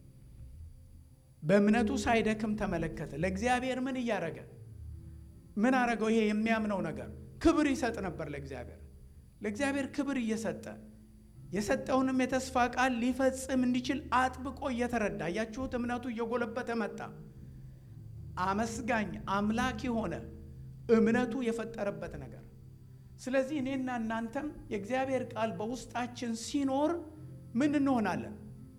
በእምነቱ ሳይደክም ተመለከተ። ለእግዚአብሔር ምን እያረገ ምን አረገው? ይሄ የሚያምነው ነገር ክብር ይሰጥ ነበር ለእግዚአብሔር ለእግዚአብሔር ክብር እየሰጠ የሰጠውንም የተስፋ ቃል ሊፈጽም እንዲችል አጥብቆ እየተረዳ እያችሁት እምነቱ እየጎለበተ መጣ። አመስጋኝ አምላክ የሆነ እምነቱ የፈጠረበት ነገር። ስለዚህ እኔና እናንተም የእግዚአብሔር ቃል በውስጣችን ሲኖር ምን እንሆናለን?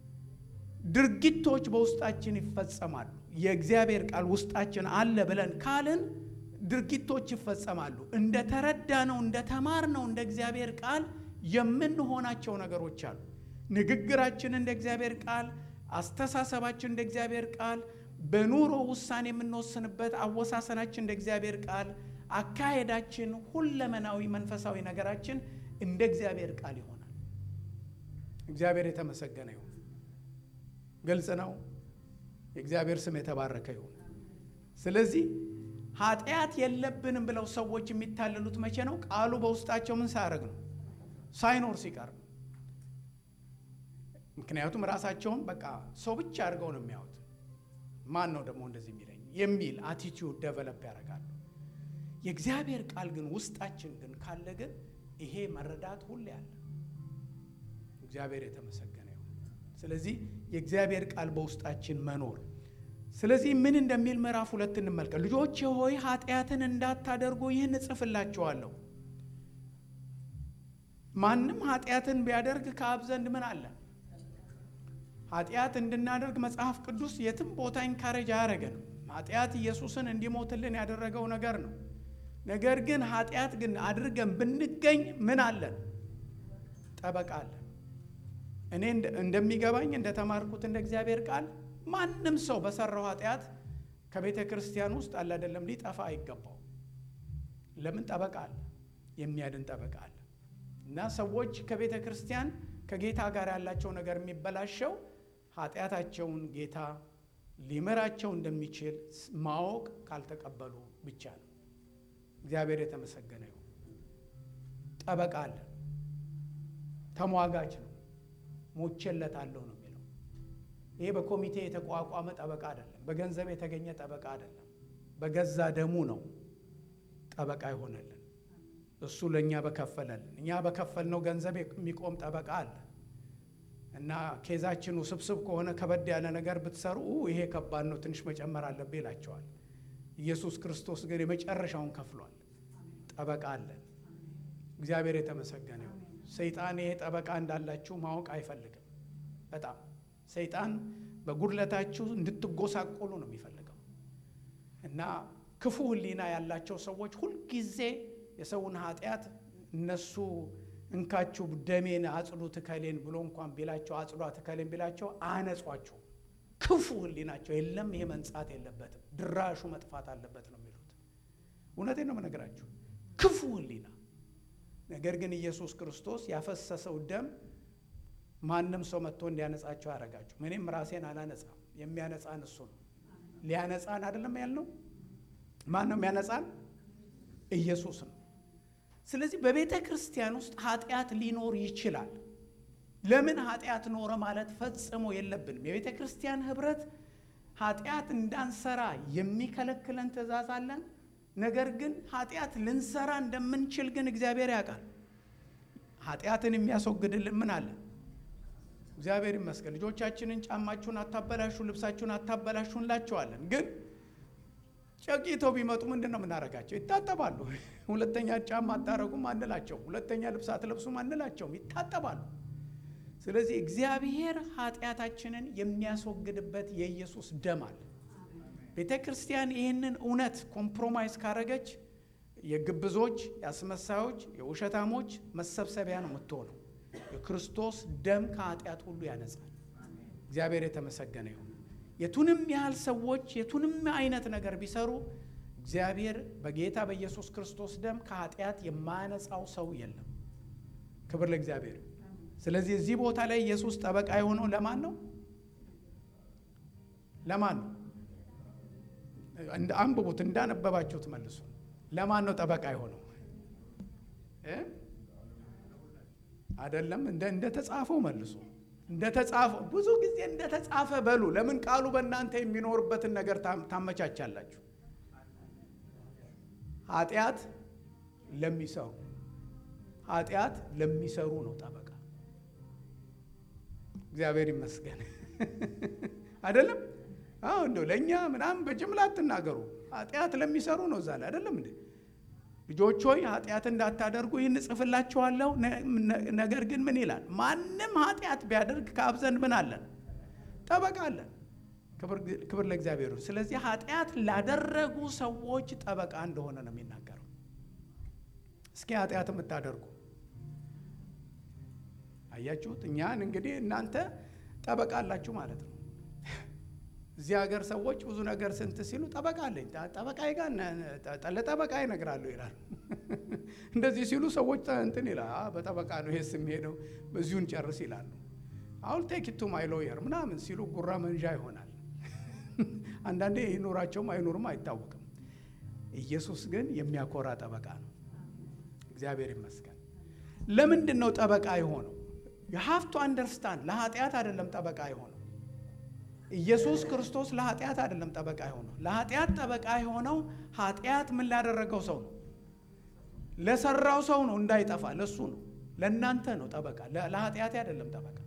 ድርጊቶች በውስጣችን ይፈጸማሉ። የእግዚአብሔር ቃል ውስጣችን አለ ብለን ካልን ድርጊቶች ይፈጸማሉ። እንደ ተረዳ ነው እንደ ተማር ነው እንደ እግዚአብሔር ቃል የምንሆናቸው ነገሮች አሉ። ንግግራችን እንደ እግዚአብሔር ቃል፣ አስተሳሰባችን እንደ እግዚአብሔር ቃል፣ በኑሮ ውሳኔ የምንወስንበት አወሳሰናችን እንደ እግዚአብሔር ቃል፣ አካሄዳችን፣ ሁለመናዊ መንፈሳዊ ነገራችን እንደ እግዚአብሔር ቃል ይሆናል። እግዚአብሔር የተመሰገነ ይሁን። ግልጽ ነው። የእግዚአብሔር ስም የተባረከ ይሁን። ስለዚህ ኃጢአት የለብንም ብለው ሰዎች የሚታለሉት መቼ ነው? ቃሉ በውስጣቸው ምን ሳያደርግ ነው? ሳይኖር ሲቀር ነው። ምክንያቱም ራሳቸውን በቃ ሰው ብቻ አድርገው ነው የሚያዩት። ማን ነው ደግሞ እንደዚህ የሚለኝ የሚል አቲቲዩድ ደቨለፕ ያደርጋሉ። የእግዚአብሔር ቃል ግን ውስጣችን ግን ካለ ግን ይሄ መረዳት ሁሌ አለ። እግዚአብሔር የተመሰገነ ይሁን። ስለዚህ የእግዚአብሔር ቃል በውስጣችን መኖር ስለዚህ ምን እንደሚል ምዕራፍ ሁለት እንመልከት። ልጆቼ ሆይ ኃጢአትን እንዳታደርጉ ይህን እጽፍላችኋለሁ። ማንም ኃጢአትን ቢያደርግ ከአብ ዘንድ ምን አለ? ኃጢአት እንድናደርግ መጽሐፍ ቅዱስ የትም ቦታ ኢንካሬጅ አያደረገንም። ኃጢአት ኢየሱስን እንዲሞትልን ያደረገው ነገር ነው። ነገር ግን ኃጢአት ግን አድርገን ብንገኝ ምን አለን? ጠበቃ አለን። እኔ እንደሚገባኝ እንደተማርኩት እንደ እግዚአብሔር ቃል ማንም ሰው በሰራው ኃጢአት ከቤተ ክርስቲያን ውስጥ አለ አይደለም ሊጠፋ አይገባው። ለምን ጠበቃ አለ፣ የሚያድን ጠበቃ አለ። እና ሰዎች ከቤተ ክርስቲያን ከጌታ ጋር ያላቸው ነገር የሚበላሸው ኃጢአታቸውን ጌታ ሊምራቸው እንደሚችል ማወቅ ካልተቀበሉ ብቻ ነው። እግዚአብሔር የተመሰገነ ይሁን። ጠበቃ አለ፣ ተሟጋች ነው፣ ሞቼለታለሁ ነው የሚለው። ይሄ በኮሚቴ የተቋቋመ ጠበቃ አይደለም። በገንዘብ የተገኘ ጠበቃ አይደለም። በገዛ ደሙ ነው ጠበቃ ይሆነልን። እሱ ለእኛ በከፈለልን እኛ በከፈልነው ገንዘብ የሚቆም ጠበቃ አለ እና ኬዛችን ውስብስብ ከሆነ ከበድ ያለ ነገር ብትሰሩ ይሄ ከባድ ነው፣ ትንሽ መጨመር አለብህ ይላቸዋል። ኢየሱስ ክርስቶስ ግን የመጨረሻውን ከፍሏል። ጠበቃ አለን። እግዚአብሔር የተመሰገነ ይሁን። ሰይጣን ይሄ ጠበቃ እንዳላችሁ ማወቅ አይፈልግም። በጣም ሰይጣን በጉድለታችሁ እንድትጎሳቆሉ ነው የሚፈልገው እና ክፉ ሕሊና ያላቸው ሰዎች ሁልጊዜ የሰውን ኃጢአት እነሱ እንካችሁ ደሜን አጽዱ ትከሌን ብሎ እንኳን ቢላቸው አጽዷ ትከሌን ቢላቸው አያነጿቸው። ክፉ ሕሊናቸው የለም። ይሄ መንጻት የለበትም፣ ድራሹ መጥፋት አለበት ነው የሚሉት። እውነቴን ነው የምነግራችሁ፣ ክፉ ሕሊና። ነገር ግን ኢየሱስ ክርስቶስ ያፈሰሰው ደም ማንም ሰው መጥቶ እንዲያነጻቸው አያደርጋቸው። እኔም ራሴን አላነጻም፣ የሚያነጻን እሱ ነው። ሊያነጻን አይደለም ያልነው። ማን ነው የሚያነጻን? ኢየሱስ ነው። ስለዚህ በቤተ ክርስቲያን ውስጥ ኃጢአት ሊኖር ይችላል። ለምን ኃጢአት ኖረ ማለት ፈጽሞ የለብንም። የቤተ ክርስቲያን ህብረት ኃጢአት እንዳንሰራ የሚከለክለን ትእዛዝ አለን። ነገር ግን ኃጢአት ልንሰራ እንደምንችል ግን እግዚአብሔር ያውቃል። ኃጢአትን የሚያስወግድልን ምን አለ? እግዚአብሔር ይመስገን። ልጆቻችንን ጫማችሁን አታበላሹ፣ ልብሳችሁን አታበላሹ እንላቸዋለን። ግን ጨቂተው ቢመጡ ምንድን ነው የምናደርጋቸው? ይታጠባሉ። ሁለተኛ ጫማ አታረጉም አንላቸው። ሁለተኛ ልብስ አትለብሱም አንላቸውም። ይታጠባሉ። ስለዚህ እግዚአብሔር ኃጢአታችንን የሚያስወግድበት የኢየሱስ ደም አለ። ቤተ ክርስቲያን ይህንን እውነት ኮምፕሮማይዝ ካረገች የግብዞች፣ የአስመሳዮች፣ የውሸታሞች መሰብሰቢያ ነው የምትሆነው። የክርስቶስ ደም ከኃጢአት ሁሉ ያነጻል። እግዚአብሔር የተመሰገነ ይሁን። የቱንም ያህል ሰዎች የቱንም አይነት ነገር ቢሰሩ እግዚአብሔር በጌታ በኢየሱስ ክርስቶስ ደም ከኃጢአት የማያነጻው ሰው የለም። ክብር ለእግዚአብሔር። ስለዚህ እዚህ ቦታ ላይ ኢየሱስ ጠበቃ የሆነው ለማን ነው? ለማን ነው? አንብቡት፣ እንዳነበባችሁት መልሱ። ለማን ነው ጠበቃ የሆነው? አይደለም እንደ ተጻፈው መልሱ። እንደ ተጻፈው ብዙ ጊዜ እንደ ተጻፈ በሉ። ለምን ቃሉ በእናንተ የሚኖርበትን ነገር ታመቻቻላችሁ? ኃጢአት ለሚሰሩ ኃጢአት ለሚሰሩ ነው ጠበቃ። እግዚአብሔር ይመስገን። አይደለም አሁ እንደው ለእኛ ምናምን በጅምላ አትናገሩ። ኃጢአት ለሚሰሩ ነው እዛ ላይ አይደለም እንዴ? ልጆች ሆይ ኃጢአት እንዳታደርጉ ይህን እጽፍላችኋለሁ። ነገር ግን ምን ይላል? ማንም ኃጢአት ቢያደርግ ከአብ ዘንድ ምን አለን? ጠበቃ አለን። ክብር ለእግዚአብሔር። ስለዚህ ኃጢአት ላደረጉ ሰዎች ጠበቃ እንደሆነ ነው የሚናገረው። እስኪ ኃጢአት የምታደርጉ አያችሁት? እኛን እንግዲህ እናንተ ጠበቃ አላችሁ ማለት ነው። እዚህ ሀገር ሰዎች ብዙ ነገር ስንት ሲሉ ጠበቃ አለኝ ጠበቃዬ ጋር ለጠበቃ ይነግራለሁ ይላል። እንደዚህ ሲሉ ሰዎች እንትን ይላል በጠበቃ ነው ይሄስ የሚሄደው በዚሁን ጨርስ ይላሉ። አሁን ቴክ ቱ ማይ ሎየር ምናምን ሲሉ ጉራ መንዣ ይሆናል። አንዳንዴ ይኑራቸውም አይኑርም አይታወቅም። ኢየሱስ ግን የሚያኮራ ጠበቃ ነው። እግዚአብሔር ይመስገን። ለምንድን ነው ጠበቃ የሆነው? የሀፍቱ አንደርስታንድ ለኃጢአት አይደለም ጠበቃ የሆነው ኢየሱስ ክርስቶስ ለኃጢአት አይደለም ጠበቃ የሆነው። ለኃጢአት ጠበቃ የሆነው ኃጢአት ምን ላደረገው ሰው ነው? ለሰራው ሰው ነው፣ እንዳይጠፋ ለሱ ነው። ለእናንተ ነው ጠበቃ፣ ለኃጢአቴ አይደለም ጠበቃ።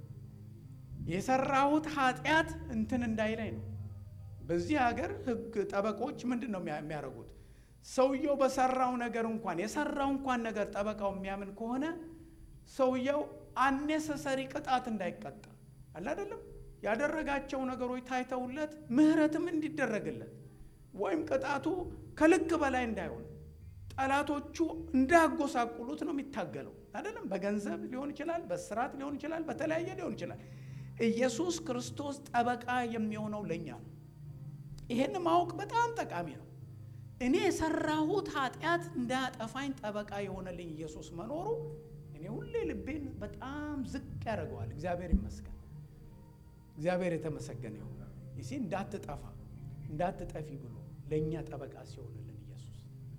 የሰራሁት ኃጢአት እንትን እንዳይለኝ ነው። በዚህ ሀገር ሕግ ጠበቆች ምንድን ነው የሚያደርጉት? ሰውየው በሰራው ነገር እንኳን የሰራው እንኳን ነገር ጠበቃው የሚያምን ከሆነ ሰውየው አኔሰሰሪ ቅጣት እንዳይቀጣ አለ አይደለም ያደረጋቸው ነገሮች ታይተውለት ምሕረትም እንዲደረግለት ወይም ቅጣቱ ከልክ በላይ እንዳይሆን ጠላቶቹ እንዳያጎሳቁሉት ነው የሚታገለው። አይደለም በገንዘብ ሊሆን ይችላል፣ በስራት ሊሆን ይችላል፣ በተለያየ ሊሆን ይችላል። ኢየሱስ ክርስቶስ ጠበቃ የሚሆነው ለእኛ ነው። ይሄን ማወቅ በጣም ጠቃሚ ነው። እኔ የሰራሁት ኃጢአት እንዳያጠፋኝ ጠበቃ የሆነልኝ ኢየሱስ መኖሩ እኔ ሁሌ ልቤን በጣም ዝቅ ያደርገዋል። እግዚአብሔር ይመስገን። እግዚአብሔር የተመሰገነ ይሁን። ይሲ እንዳትጠፋ እንዳትጠፊ ብሎ ለእኛ ጠበቃ ሲሆንልን ኢየሱስ።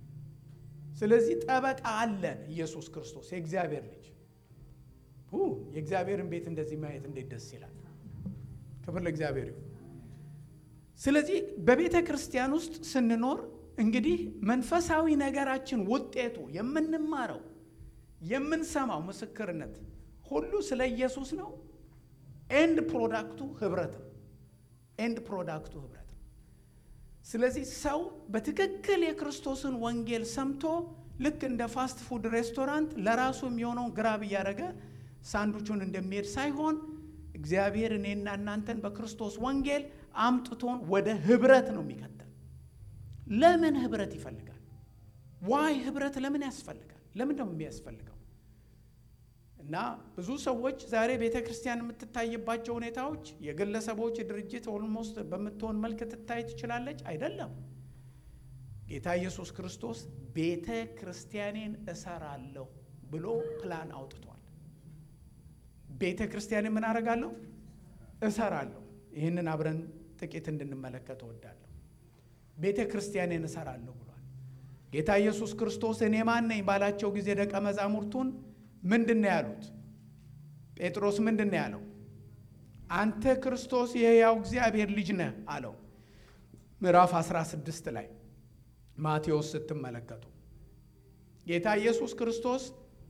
ስለዚህ ጠበቃ አለን ኢየሱስ ክርስቶስ የእግዚአብሔር ልጅ። የእግዚአብሔርን ቤት እንደዚህ ማየት እንዴት ደስ ይላል! ክብር ለእግዚአብሔር ይሁን። ስለዚህ በቤተ ክርስቲያን ውስጥ ስንኖር እንግዲህ መንፈሳዊ ነገራችን ውጤቱ የምንማረው የምንሰማው ምስክርነት ሁሉ ስለ ኢየሱስ ነው። ኤንድ ፕሮዳክቱ ህብረት ነው። ኤንድ ፕሮዳክቱ ህብረት ነው። ስለዚህ ሰው በትክክል የክርስቶስን ወንጌል ሰምቶ ልክ እንደ ፋስት ፉድ ሬስቶራንት ለራሱ የሚሆነውን ግራብ እያደረገ ሳንዱቹን እንደሚሄድ ሳይሆን እግዚአብሔር እኔና እናንተን በክርስቶስ ወንጌል አምጥቶን ወደ ህብረት ነው የሚከተል። ለምን ህብረት ይፈልጋል? ዋይ ህብረት ለምን ያስፈልጋል? ለምን ደግሞ የሚያስፈልገው? እና ብዙ ሰዎች ዛሬ ቤተ ክርስቲያን የምትታይባቸው ሁኔታዎች የግለሰቦች ድርጅት ኦልሞስት በምትሆን መልክ ትታይ ትችላለች። አይደለም። ጌታ ኢየሱስ ክርስቶስ ቤተ ክርስቲያኔን እሰራለሁ ብሎ ፕላን አውጥቷል። ቤተ ክርስቲያኔን ምን አደርጋለሁ? እሰራለሁ። ይህንን አብረን ጥቂት እንድንመለከት እወዳለሁ። ቤተ ክርስቲያኔን እሰራለሁ ብሏል ጌታ ኢየሱስ ክርስቶስ። እኔ ማን ነኝ ባላቸው ጊዜ ደቀ መዛሙርቱን ምንድን ነው ያሉት? ጴጥሮስ ምንድን ነው ያለው? አንተ ክርስቶስ የሕያው እግዚአብሔር ልጅ ነህ አለው። ምዕራፍ 16 ላይ ማቴዎስ ስትመለከቱ ጌታ ኢየሱስ ክርስቶስ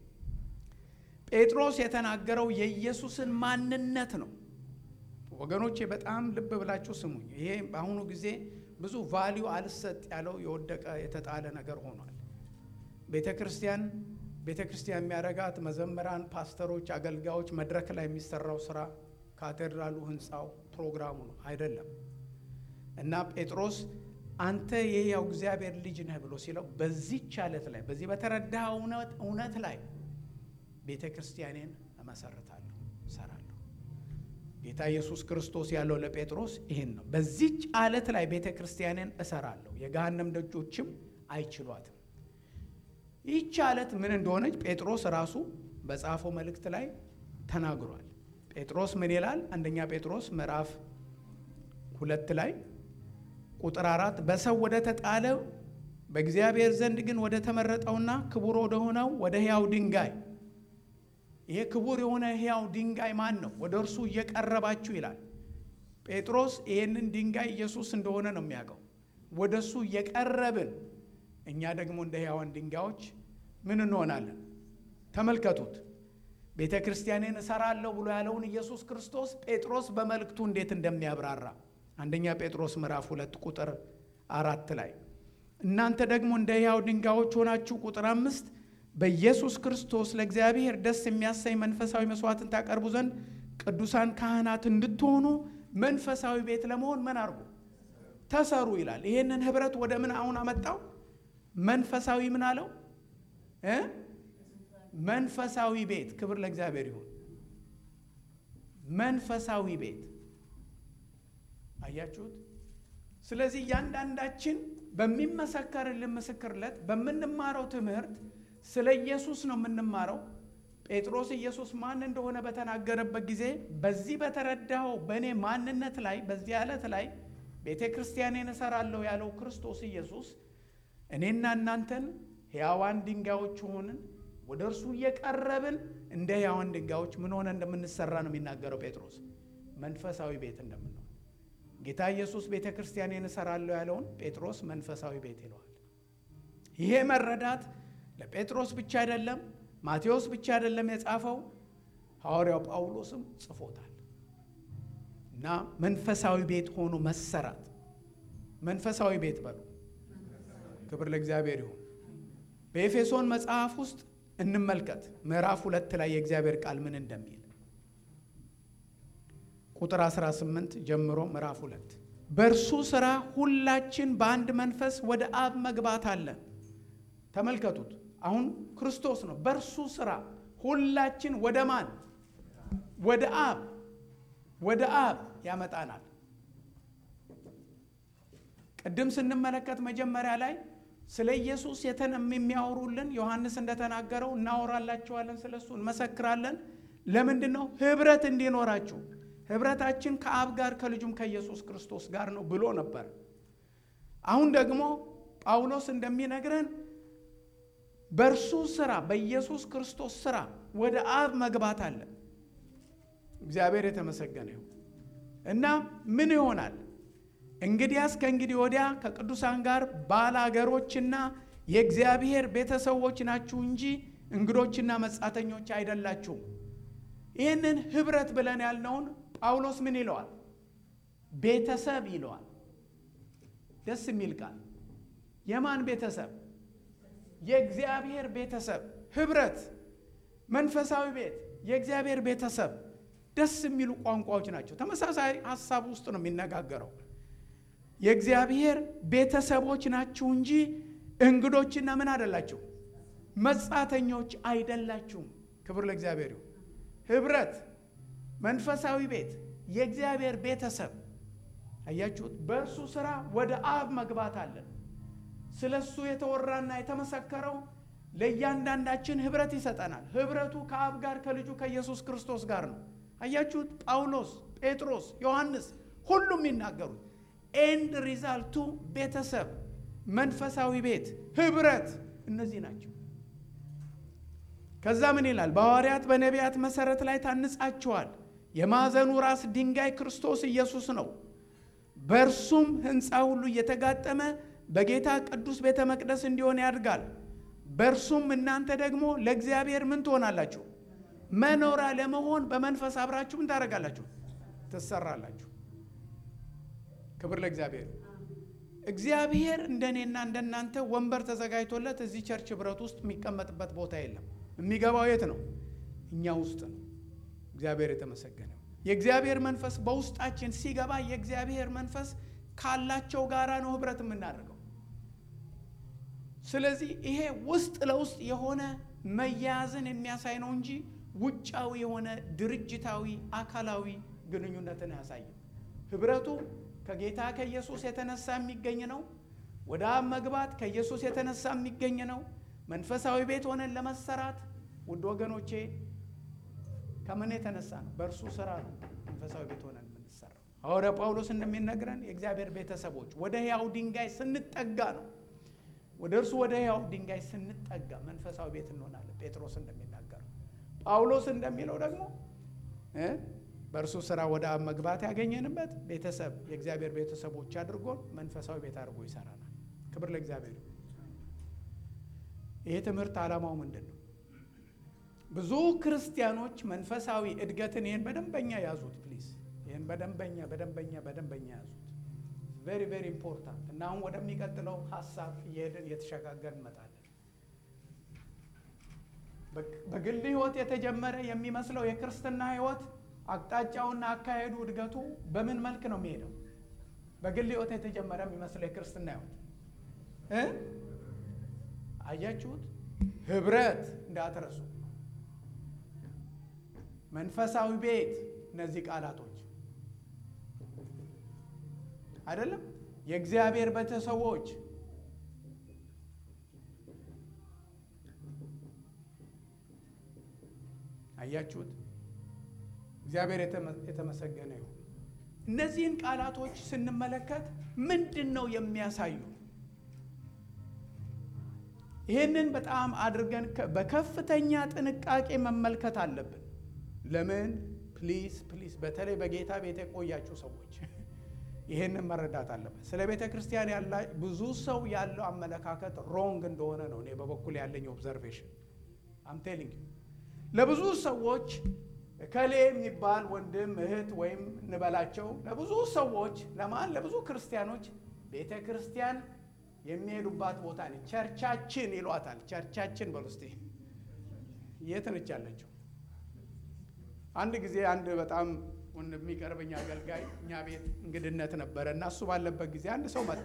ጴጥሮስ የተናገረው የኢየሱስን ማንነት ነው። ወገኖቼ በጣም ልብ ብላችሁ ስሙኝ። ይሄ በአሁኑ ጊዜ ብዙ ቫሊዩ አልሰጥ ያለው የወደቀ የተጣለ ነገር ሆኗል። ቤተ ክርስቲያን ቤተ ክርስቲያን የሚያረጋት መዘምራን፣ ፓስተሮች፣ አገልጋዮች መድረክ ላይ የሚሰራው ስራ ካቴድራሉ፣ ህንፃው፣ ፕሮግራሙ ነው አይደለም። እና ጴጥሮስ አንተ የሕያው እግዚአብሔር ልጅ ነህ ብሎ ሲለው በዚህች አለት ላይ በዚህ በተረዳ እውነት ላይ ቤተ ክርስቲያኔን እመሰርታለሁ፣ እሰራለሁ። ጌታ ኢየሱስ ክርስቶስ ያለው ለጴጥሮስ ይህን ነው። በዚህች አለት ላይ ቤተ ክርስቲያኔን እሰራለሁ፣ የገሃነም ደጆችም አይችሏትም። ይህች አለት ምን እንደሆነች ጴጥሮስ ራሱ በጻፈው መልእክት ላይ ተናግሯል። ጴጥሮስ ምን ይላል? አንደኛ ጴጥሮስ ምዕራፍ ሁለት ላይ ቁጥር አራት በሰው ወደ ተጣለው በእግዚአብሔር ዘንድ ግን ወደ ተመረጠውና ክቡር ወደ ሆነው ወደ ሕያው ድንጋይ ይሄ ክቡር የሆነ ሕያው ድንጋይ ማን ነው? ወደ እርሱ እየቀረባችሁ ይላል ጴጥሮስ። ይህንን ድንጋይ ኢየሱስ እንደሆነ ነው የሚያውቀው። ወደ እሱ እየቀረብን እኛ ደግሞ እንደ ሕያዋን ድንጋዮች ምን እንሆናለን? ተመልከቱት። ቤተ ክርስቲያኔን እሰራለሁ ብሎ ያለውን ኢየሱስ ክርስቶስ ጴጥሮስ በመልእክቱ እንዴት እንደሚያብራራ አንደኛ ጴጥሮስ ምዕራፍ ሁለት ቁጥር አራት ላይ እናንተ ደግሞ እንደ ሕያው ድንጋዮች ሆናችሁ ቁጥር አምስት በኢየሱስ ክርስቶስ ለእግዚአብሔር ደስ የሚያሰኝ መንፈሳዊ መስዋዕትን ታቀርቡ ዘንድ ቅዱሳን ካህናት እንድትሆኑ መንፈሳዊ ቤት ለመሆን ምን አድርጉ? ተሰሩ ይላል። ይህንን ህብረት ወደ ምን አሁን አመጣው? መንፈሳዊ ምን አለው እ መንፈሳዊ ቤት ክብር ለእግዚአብሔር ይሁን። መንፈሳዊ ቤት አያችሁት? ስለዚህ እያንዳንዳችን በሚመሰከርልን ምስክርለት በምንማረው ትምህርት ስለ ኢየሱስ ነው የምንማረው። ጴጥሮስ ኢየሱስ ማን እንደሆነ በተናገረበት ጊዜ በዚህ በተረዳው በእኔ ማንነት ላይ በዚህ ዕለት ላይ ቤተ ክርስቲያኔን እሰራለሁ ያለው ክርስቶስ ኢየሱስ እኔና እናንተን ሕያዋን ድንጋዮች ሆንን ወደ እርሱ እየቀረብን እንደ ሕያዋን ድንጋዮች ምን ሆነ እንደምንሰራ ነው የሚናገረው ጴጥሮስ። መንፈሳዊ ቤት እንደምንሆን ጌታ ኢየሱስ ቤተ ክርስቲያኔን እሰራለሁ ያለውን ጴጥሮስ መንፈሳዊ ቤት ይለዋል። ይሄ መረዳት ለጴጥሮስ ብቻ አይደለም፣ ማቴዎስ ብቻ አይደለም የጻፈው፣ ሐዋርያው ጳውሎስም ጽፎታል። እና መንፈሳዊ ቤት ሆኖ መሰራት መንፈሳዊ ቤት በሉ። ክብር ለእግዚአብሔር ይሁን። በኤፌሶን መጽሐፍ ውስጥ እንመልከት ምዕራፍ ሁለት ላይ የእግዚአብሔር ቃል ምን እንደሚል ቁጥር 18 ጀምሮ ምዕራፍ ሁለት በእርሱ ሥራ ሁላችን በአንድ መንፈስ ወደ አብ መግባት አለን። ተመልከቱት። አሁን ክርስቶስ ነው። በእርሱ ሥራ ሁላችን ወደ ማን? ወደ አብ ወደ አብ ያመጣናል። ቅድም ስንመለከት መጀመሪያ ላይ ስለ ኢየሱስ የተነም የሚያወሩልን ዮሐንስ እንደተናገረው እናወራላችኋለን፣ ስለ እሱ እንመሰክራለን። ለምንድን ነው? ህብረት እንዲኖራችሁ ህብረታችን ከአብ ጋር ከልጁም ከኢየሱስ ክርስቶስ ጋር ነው ብሎ ነበር። አሁን ደግሞ ጳውሎስ እንደሚነግረን በእርሱ ስራ በኢየሱስ ክርስቶስ ስራ ወደ አብ መግባት አለ። እግዚአብሔር የተመሰገነ ይሁን እና ምን ይሆናል እንግዲያስ ከእንግዲህ ወዲያ ከቅዱሳን ጋር ባላገሮችና የእግዚአብሔር ቤተሰቦች ናችሁ እንጂ እንግዶችና መጻተኞች አይደላችሁም። ይህንን ህብረት ብለን ያልነውን ጳውሎስ ምን ይለዋል? ቤተሰብ ይለዋል። ደስ የሚል ቃል። የማን ቤተሰብ? የእግዚአብሔር ቤተሰብ። ህብረት፣ መንፈሳዊ ቤት፣ የእግዚአብሔር ቤተሰብ። ደስ የሚሉ ቋንቋዎች ናቸው። ተመሳሳይ ሀሳብ ውስጥ ነው የሚነጋገረው። የእግዚአብሔር ቤተሰቦች ናችሁ እንጂ እንግዶችና ምን አይደላችሁ፣ መጻተኞች አይደላችሁም። ክብር ለእግዚአብሔር ይሁን። ህብረት፣ መንፈሳዊ ቤት፣ የእግዚአብሔር ቤተሰብ አያችሁት። በእርሱ ስራ ወደ አብ መግባት አለን። ስለ እሱ የተወራና የተመሰከረው ለእያንዳንዳችን ህብረት ይሰጠናል። ህብረቱ ከአብ ጋር ከልጁ ከኢየሱስ ክርስቶስ ጋር ነው። አያችሁት። ጳውሎስ፣ ጴጥሮስ፣ ዮሐንስ ሁሉም የሚናገሩት ኤንድ ሪዛልቱ ቤተሰብ፣ መንፈሳዊ ቤት፣ ህብረት እነዚህ ናቸው። ከዛ ምን ይላል? በሐዋርያት በነቢያት መሰረት ላይ ታንጻችኋል። የማዕዘኑ ራስ ድንጋይ ክርስቶስ ኢየሱስ ነው። በእርሱም ህንፃ ሁሉ እየተጋጠመ በጌታ ቅዱስ ቤተ መቅደስ እንዲሆን ያድጋል። በእርሱም እናንተ ደግሞ ለእግዚአብሔር ምን ትሆናላችሁ? መኖሪያ ለመሆን በመንፈስ አብራችሁ ምን ታደርጋላችሁ? ትሰራላችሁ። ክብር ለእግዚአብሔር። እግዚአብሔር እንደኔና እንደናንተ ወንበር ተዘጋጅቶለት እዚህ ቸርች ህብረት ውስጥ የሚቀመጥበት ቦታ የለም። የሚገባው የት ነው? እኛ ውስጥ ነው። እግዚአብሔር የተመሰገነው። የእግዚአብሔር መንፈስ በውስጣችን ሲገባ የእግዚአብሔር መንፈስ ካላቸው ጋራ ነው ህብረት የምናደርገው። ስለዚህ ይሄ ውስጥ ለውስጥ የሆነ መያያዝን የሚያሳይ ነው እንጂ ውጫዊ የሆነ ድርጅታዊ አካላዊ ግንኙነትን አያሳይም። ህብረቱ ከጌታ ከኢየሱስ የተነሳ የሚገኝ ነው። ወደ አብ መግባት ከኢየሱስ የተነሳ የሚገኝ ነው። መንፈሳዊ ቤት ሆነን ለመሰራት ውድ ወገኖቼ ከምን የተነሳ ነው? በእርሱ ስራ ነው መንፈሳዊ ቤት ሆነን የምንሰራው። ሐዋርያ ጳውሎስ እንደሚነግረን የእግዚአብሔር ቤተሰቦች ወደ ሕያው ድንጋይ ስንጠጋ ነው። ወደ እርሱ ወደ ሕያው ድንጋይ ስንጠጋ መንፈሳዊ ቤት እንሆናለን። ጴጥሮስ እንደሚናገረው፣ ጳውሎስ እንደሚለው ደግሞ በእርሱ ስራ ወደ አብ መግባት ያገኘንበት ቤተሰብ የእግዚአብሔር ቤተሰቦች አድርጎን መንፈሳዊ ቤት አድርጎ ይሰራናል። ክብር ለእግዚአብሔር። ይሄ ትምህርት ዓላማው ምንድን ነው? ብዙ ክርስቲያኖች መንፈሳዊ እድገትን ይህን በደንበኛ ያዙት ፕሊዝ። ይህን በደንበኛ በደንበኛ በደንበኛ ያዙት። ቬሪ ቬሪ ኢምፖርታንት እና አሁን ወደሚቀጥለው ሀሳብ እየሄድን እየተሸጋገር እንመጣለን። በግል ህይወት የተጀመረ የሚመስለው የክርስትና ህይወት አቅጣጫውና አካሄዱ እድገቱ በምን መልክ ነው የሚሄደው? በግል ህይወት የተጀመረ የሚመስለው የክርስትና ህይወት እ አያችሁት? ህብረት እንዳትረሱ፣ መንፈሳዊ ቤት፣ እነዚህ ቃላቶች አይደለም የእግዚአብሔር ቤተሰቦች አያችሁት? እግዚአብሔር የተመሰገነ ይሁን። እነዚህን ቃላቶች ስንመለከት ምንድን ነው የሚያሳዩ? ይህንን በጣም አድርገን በከፍተኛ ጥንቃቄ መመልከት አለብን። ለምን? ፕሊዝ ፕሊዝ፣ በተለይ በጌታ ቤት የቆያችሁ ሰዎች ይህንን መረዳት አለበት። ስለ ቤተ ክርስቲያን ያለ ብዙ ሰው ያለው አመለካከት ሮንግ እንደሆነ ነው እኔ በበኩል ያለኝ ኦብዘርቬሽን። አም ቴሊንግ ለብዙ ሰዎች እከሌ የሚባል ወንድም እህት ወይም እንበላቸው ለብዙ ሰዎች ለማን ለብዙ ክርስቲያኖች ቤተ ክርስቲያን የሚሄዱባት ቦታ ነች። ቸርቻችን ይሏታል። ቸርቻችን በሉ እስቲ የት ነች ያለችው? አንድ ጊዜ አንድ በጣም የሚቀርበኝ አገልጋይ እኛ ቤት እንግድነት ነበረ እና እሱ ባለበት ጊዜ አንድ ሰው መጣ።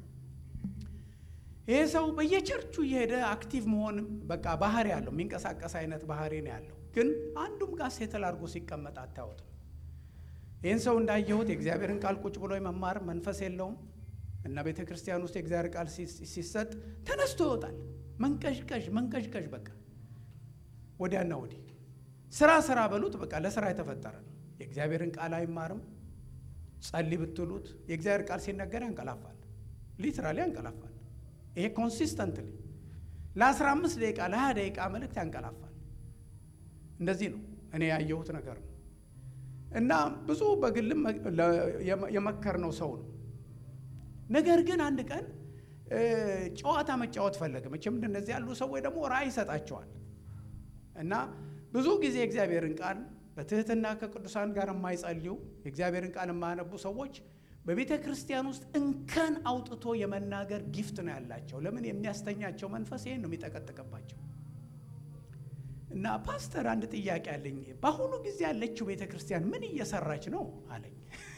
ይሄ ሰው በየቸርቹ እየሄደ አክቲቭ መሆን በቃ ባህሪ ያለው የሚንቀሳቀስ አይነት ባህሪ ነው ያለው። ግን አንዱም ጋር ሴትል አድርጎ ሲቀመጥ አታዩትም። ይህን ሰው እንዳየሁት የእግዚአብሔርን ቃል ቁጭ ብሎ የመማር መንፈስ የለውም እና ቤተ ክርስቲያን ውስጥ የእግዚአብሔር ቃል ሲሰጥ ተነስቶ ይወጣል። መንቀዥቀዥ መንቀዥቀዥ በቃ ወዲያና ወዲህ ስራ ስራ በሉት በቃ ለስራ የተፈጠረ ነው። የእግዚአብሔርን ቃል አይማርም። ጸልይ ብትሉት የእግዚአብሔር ቃል ሲነገር ያንቀላፋል። ሊትራሊ ያንቀላፋል። ይሄ ኮንሲስተንትሊ ለአስራ አምስት ደቂቃ ለሀያ ደቂቃ መልእክት ያንቀላፋል። እንደዚህ ነው እኔ ያየሁት ነገር ነው እና ብዙ በግልም የመከርነው ሰው ነው። ነገር ግን አንድ ቀን ጨዋታ መጫወት ፈለገ። መቼም እንደነዚህ ያሉ ሰዎች ደግሞ ራእይ ይሰጣቸዋል እና ብዙ ጊዜ የእግዚአብሔርን ቃል በትህትና ከቅዱሳን ጋር የማይጸልዩ የእግዚአብሔርን ቃል የማያነቡ ሰዎች በቤተ ክርስቲያን ውስጥ እንከን አውጥቶ የመናገር ጊፍት ነው ያላቸው። ለምን? የሚያስተኛቸው መንፈስ ይህን ነው የሚጠቀጥቅባቸው። እና ፓስተር አንድ ጥያቄ አለኝ። በአሁኑ ጊዜ ያለችው ቤተ ክርስቲያን ምን እየሰራች ነው አለኝ።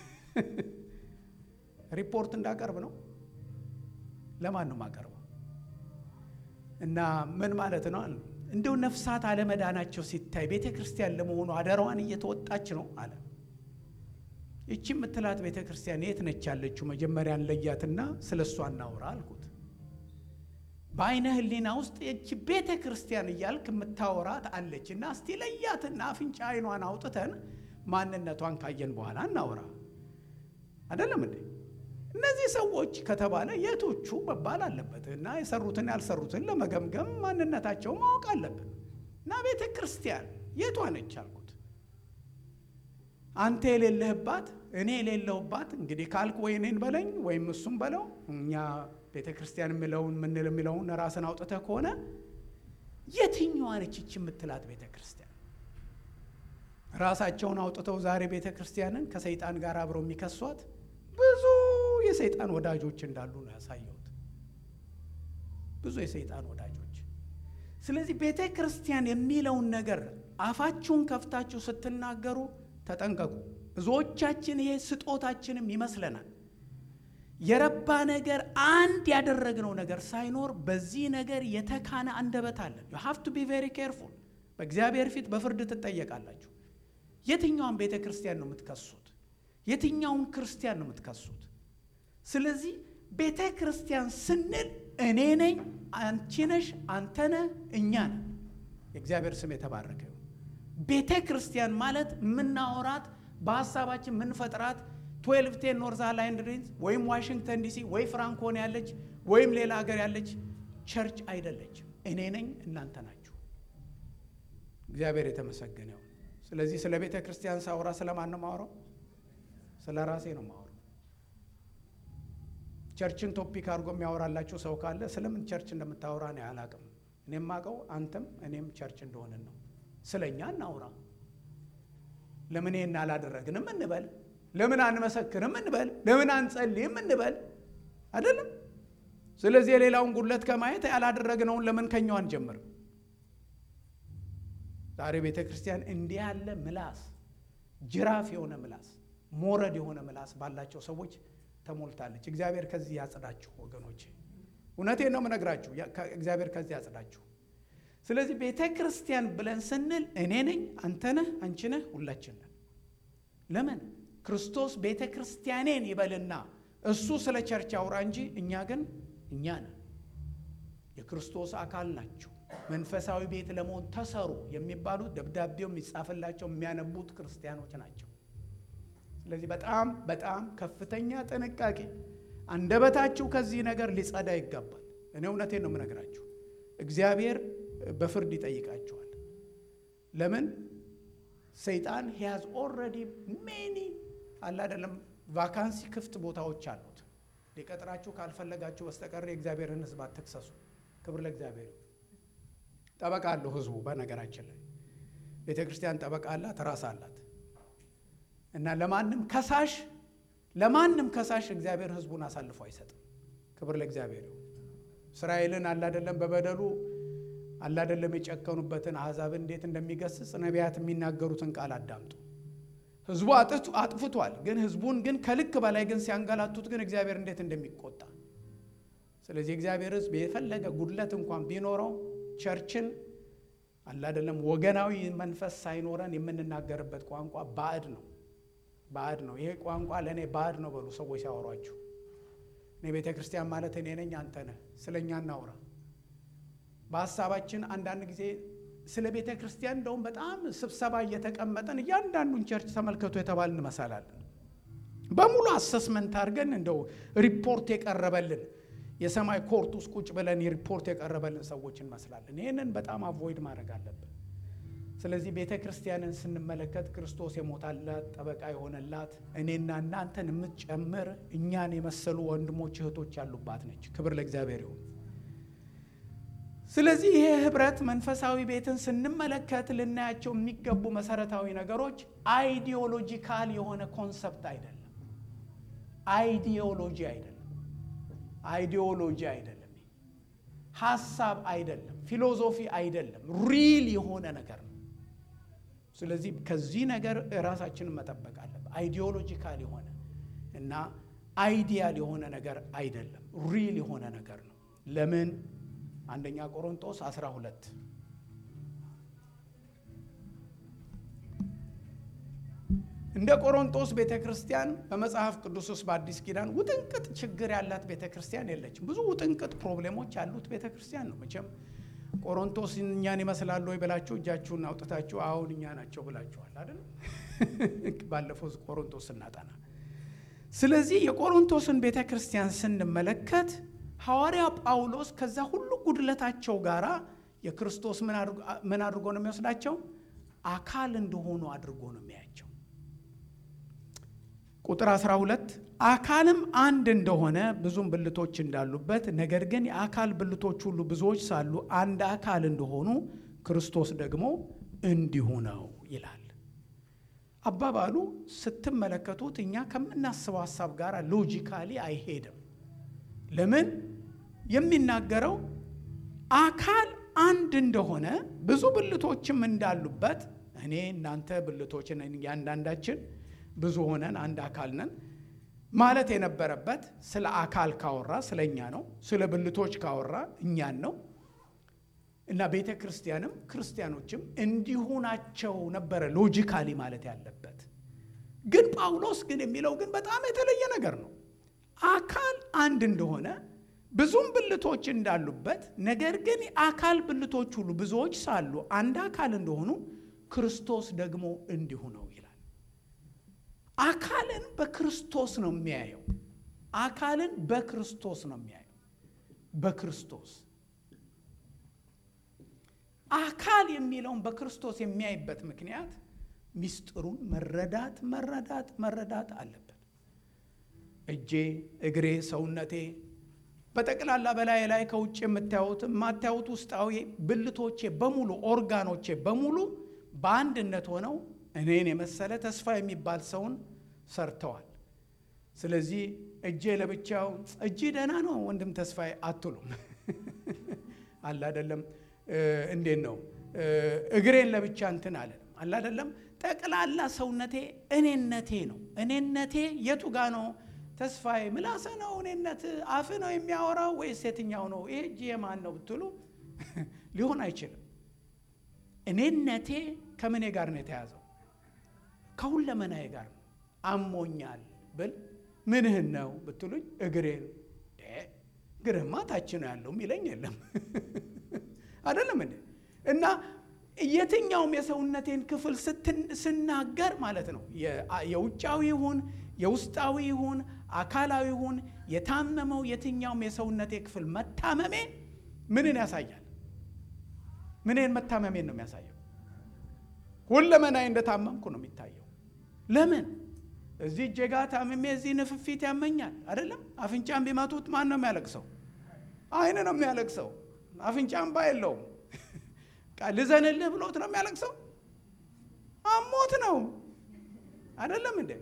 ሪፖርት እንዳቀርብ ነው። ለማን ነው የማቀርበው? እና ምን ማለት ነው? እንደው ነፍሳት አለመዳናቸው ሲታይ ቤተ ክርስቲያን ለመሆኑ አደራዋን እየተወጣች ነው አለ። ይቺ የምትላት ቤተ ክርስቲያን የት ነች ያለችው? መጀመሪያን ለያትና ስለ እሷ እናውራ አልኩት። በአይነ ህሊና ውስጥ ይቺ ቤተ ክርስቲያን እያልክ የምታወራት አለች እና እስቲ ለያትና አፍንጫ አይኗን አውጥተን ማንነቷን ካየን በኋላ እናውራ። አይደለም እንዴ? እነዚህ ሰዎች ከተባለ የቶቹ መባል አለበት እና የሰሩትን ያልሰሩትን ለመገምገም ማንነታቸው ማወቅ አለብን። እና ቤተ ክርስቲያን የቷ ነች አልኩት። አንተ የሌለህባት እኔ የሌለሁባት እንግዲህ ካልክ ወይ እኔን በለኝ ወይም እሱም በለው እኛ ቤተ ክርስቲያን የሚለውን ምንል የሚለውን ራስን አውጥተህ ከሆነ የትኛዋ ነች ይች የምትላት ቤተ ክርስቲያን? ራሳቸውን አውጥተው ዛሬ ቤተ ክርስቲያንን ከሰይጣን ጋር አብረው የሚከሷት ብዙ የሰይጣን ወዳጆች እንዳሉ ነው ያሳየሁት። ብዙ የሰይጣን ወዳጆች። ስለዚህ ቤተ ክርስቲያን የሚለውን ነገር አፋችሁን ከፍታችሁ ስትናገሩ ተጠንቀቁ። ብዙዎቻችን ይሄ ስጦታችንም ይመስለናል። የረባ ነገር አንድ ያደረግነው ነገር ሳይኖር በዚህ ነገር የተካነ አንደበት አለን። ዩ ሃቭ ቱ ቢ ቬሪ ኬርፉል። በእግዚአብሔር ፊት በፍርድ ትጠየቃላችሁ። የትኛውን ቤተ ክርስቲያን ነው የምትከሱት? የትኛውን ክርስቲያን ነው የምትከሱት? ስለዚህ ቤተ ክርስቲያን ስንል እኔ ነኝ፣ አንቺ ነሽ፣ አንተ ነህ፣ እኛ ነን። የእግዚአብሔር ስም የተባረከ ይሁን። ቤተ ክርስቲያን ማለት የምናወራት በሀሳባችን የምንፈጥራት ትዌልቭ ቴን ኖርዝ አይላንድ ሪንዝ ወይም ዋሽንግተን ዲሲ ወይ ፍራንኮን ያለች ወይም ሌላ ሀገር ያለች ቸርች አይደለችም። እኔ ነኝ፣ እናንተ ናችሁ። እግዚአብሔር የተመሰገነ ይሁን። ስለዚህ ስለ ቤተ ክርስቲያን ሳውራ ስለማን ነው ማውራው? ስለ ራሴ ነው ማውራው። ቸርችን ቶፒክ አድርጎ የሚያወራላችሁ ሰው ካለ ስለምን ቸርች እንደምታወራ ነው አላቅም። እኔም ማቀው አንተም እኔም ቸርች እንደሆንን ነው። ስለ እኛ እናውራ። ለምን ይህን አላደረግንም እንበል። ለምን አንመሰክርም እንበል። ለምን አንጸልይም እንበል። አይደለም። ስለዚህ የሌላውን ጉድለት ከማየት ያላደረግነውን ለምን ከኛው አንጀምርም? ዛሬ ቤተ ክርስቲያን እንዲህ ያለ ምላስ፣ ጅራፍ የሆነ ምላስ፣ ሞረድ የሆነ ምላስ ባላቸው ሰዎች ተሞልታለች። እግዚአብሔር ከዚህ ያጽዳችሁ ወገኖቼ፣ እውነቴን ነው የምነግራችሁ። እግዚአብሔር ከዚህ ያጽዳችሁ። ስለዚህ ቤተ ክርስቲያን ብለን ስንል እኔ ነኝ፣ አንተ ነህ፣ አንቺ ነህ፣ ሁላችን ነን። ለምን ክርስቶስ ቤተ ክርስቲያኔን ይበልና እሱ ስለ ቸርች አውራ እንጂ እኛ ግን እኛ ነን፣ የክርስቶስ አካል ናቸው። መንፈሳዊ ቤት ለመሆን ተሰሩ የሚባሉት ደብዳቤው የሚጻፍላቸው የሚያነቡት ክርስቲያኖች ናቸው። ስለዚህ በጣም በጣም ከፍተኛ ጥንቃቄ፣ አንደበታችሁ ከዚህ ነገር ሊጸዳ ይገባል። እኔ እውነቴን ነው የምነግራችሁ። እግዚአብሔር በፍርድ ይጠይቃችኋል። ለምን ሰይጣን ሂያዝ ኦልሬዲ ሜኒ አለ አይደለም ቫካንሲ ክፍት ቦታዎች አሉት። ሊቀጥራችሁ ካልፈለጋችሁ በስተቀር የእግዚአብሔርን ሕዝብ አትክሰሱ። ክብር ለእግዚአብሔር። ጠበቃ አለው ሕዝቡ። በነገራችን ላይ ቤተ ክርስቲያን ጠበቃ አላት፣ ራስ አላት እና ለማንም ከሳሽ ለማንም ከሳሽ እግዚአብሔር ሕዝቡን አሳልፎ አይሰጥም። ክብር ለእግዚአብሔር። እስራኤልን አላደለም በበደሉ አላደለም የጨከኑበትን አሕዛብ እንዴት እንደሚገስጽ ነቢያት የሚናገሩትን ቃል አዳምጡ። ህዝቡ አጥፍቷል፣ ግን ህዝቡን ግን ከልክ በላይ ግን ሲያንገላቱት ግን እግዚአብሔር እንዴት እንደሚቆጣ። ስለዚህ እግዚአብሔር ህዝብ የፈለገ ጉድለት እንኳን ቢኖረው ቸርችን አላደለም ወገናዊ መንፈስ ሳይኖረን የምንናገርበት ቋንቋ ባዕድ ነው፣ ባዕድ ነው። ይሄ ቋንቋ ለእኔ ባዕድ ነው በሉ ሰዎች ሲያወሯችሁ። እኔ ቤተ ክርስቲያን ማለት እኔ ነኝ፣ አንተ ነህ። ስለ እኛ እናውራ። በሀሳባችን አንዳንድ ጊዜ ስለ ቤተ ክርስቲያን እንደውም በጣም ስብሰባ እየተቀመጠን እያንዳንዱን ቸርች ተመልከቱ የተባል እንመሳላለን። በሙሉ አሰስመንት አድርገን እንደው ሪፖርት የቀረበልን የሰማይ ኮርት ውስጥ ቁጭ ብለን ሪፖርት የቀረበልን ሰዎች እንመስላለን። ይህንን በጣም አቮይድ ማድረግ አለብን። ስለዚህ ቤተ ክርስቲያንን ስንመለከት ክርስቶስ የሞታላት ጠበቃ የሆነላት እኔና እናንተን የምትጨምር እኛን የመሰሉ ወንድሞች እህቶች ያሉባት ነች። ክብር ለእግዚአብሔር ይሁን። ስለዚህ ይሄ ህብረት መንፈሳዊ ቤትን ስንመለከት ልናያቸው የሚገቡ መሰረታዊ ነገሮች አይዲዮሎጂካል የሆነ ኮንሰፕት አይደለም። አይዲዮሎጂ አይደለም። አይዲዮሎጂ አይደለም። ሀሳብ አይደለም። ፊሎዞፊ አይደለም። ሪል የሆነ ነገር ነው። ስለዚህ ከዚህ ነገር ራሳችንን መጠበቅ አለብን። አይዲዮሎጂካል የሆነ እና አይዲያል የሆነ ነገር አይደለም። ሪል የሆነ ነገር ነው። ለምን አንደኛ ቆሮንጦስ 12 እንደ ቆሮንቶስ ቤተ ክርስቲያን በመጽሐፍ ቅዱስ ውስጥ በአዲስ ኪዳን ውጥንቅጥ ችግር ያላት ቤተ ክርስቲያን የለችም። ብዙ ውጥንቅጥ ፕሮብሌሞች ያሉት ቤተ ክርስቲያን ነው። መቼም ቆሮንቶስ እኛን ይመስላሉ ወይ ብላችሁ እጃችሁን አውጥታችሁ አሁን እኛ ናቸው ብላችኋል አይደል? ባለፈው ቆሮንቶስ ስናጠና። ስለዚህ የቆሮንቶስን ቤተ ክርስቲያን ስንመለከት ሐዋርያ ጳውሎስ ከዛ ሁሉ ጉድለታቸው ጋራ የክርስቶስ ምን አድርጎ ነው የሚወስዳቸው? አካል እንደሆኑ አድርጎ ነው የሚያያቸው። ቁጥር 12 አካልም አንድ እንደሆነ ብዙም ብልቶች እንዳሉበት፣ ነገር ግን የአካል ብልቶች ሁሉ ብዙዎች ሳሉ አንድ አካል እንደሆኑ ክርስቶስ ደግሞ እንዲሁ ነው ይላል። አባባሉ ስትመለከቱት እኛ ከምናስበው ሀሳብ ጋር ሎጂካሊ አይሄድም። ለምን የሚናገረው አካል አንድ እንደሆነ ብዙ ብልቶችም እንዳሉበት እኔ እናንተ ብልቶች ነን፣ እያንዳንዳችን ብዙ ሆነን አንድ አካል ነን ማለት የነበረበት ስለ አካል ካወራ ስለ እኛ ነው። ስለ ብልቶች ካወራ እኛን ነው። እና ቤተ ክርስቲያንም ክርስቲያኖችም እንዲሁ ናቸው ነበረ ሎጂካሊ ማለት ያለበት። ግን ጳውሎስ ግን የሚለው ግን በጣም የተለየ ነገር ነው። አካል አንድ እንደሆነ ብዙም ብልቶች እንዳሉበት ነገር ግን የአካል ብልቶች ሁሉ ብዙዎች ሳሉ አንድ አካል እንደሆኑ ክርስቶስ ደግሞ እንዲሁ ነው ይላል። አካልን በክርስቶስ ነው የሚያየው። አካልን በክርስቶስ ነው የሚያየው። በክርስቶስ አካል የሚለውን በክርስቶስ የሚያይበት ምክንያት ሚስጥሩን መረዳት መረዳት መረዳት አለበት። እጄ፣ እግሬ፣ ሰውነቴ በጠቅላላ በላይ ላይ ከውጭ የምታዩት የማታዩት ውስጣዊ ብልቶቼ በሙሉ ኦርጋኖቼ በሙሉ በአንድነት ሆነው እኔን የመሰለ ተስፋ የሚባል ሰውን ሰርተዋል። ስለዚህ እጄ ለብቻው እጅ ደህና ነው ወንድም ተስፋዬ አትሉም። አለ አይደለም እንዴት ነው እግሬን ለብቻ እንትን አለ አለ አይደለም። ጠቅላላ ሰውነቴ እኔነቴ ነው። እኔነቴ የቱ ጋ ነው? ተስፋዬ ምላሰ ነው እኔነት አፍ ነው የሚያወራው ወይስ የትኛው ነው? ይሄ እጅ የማን ነው ብትሉ ሊሆን አይችልም። እኔነቴ ከምኔ ጋር ነው የተያዘው? ከሁለመናዬ ጋር ነው። አሞኛል ብል ምንህን ነው ብትሉኝ እግሬን። እግርህማ ታች ነው ያለው የሚለኝ የለም አይደለም እንዴ? እና የትኛውም የሰውነቴን ክፍል ስናገር ማለት ነው የውጫዊ ይሁን የውስጣዊ ይሁን አካላዊ ይሁን የታመመው የትኛውም የሰውነቴ ክፍል መታመሜ ምንን ያሳያል? ምንን መታመሜን ነው የሚያሳየው? ሁለመናዬ እንደታመምኩ ነው የሚታየው። ለምን እዚህ እጀጋ ታምሜ እዚህ ንፍፊት ያመኛል አይደለም? አፍንጫን ቢመቱት ማን ነው የሚያለቅሰው? አይን ነው የሚያለቅሰው። አፍንጫ እምባ የለውም። ልዘንልህ ብሎት ነው የሚያለቅሰው። አሞት ነው አይደለም እንዴ?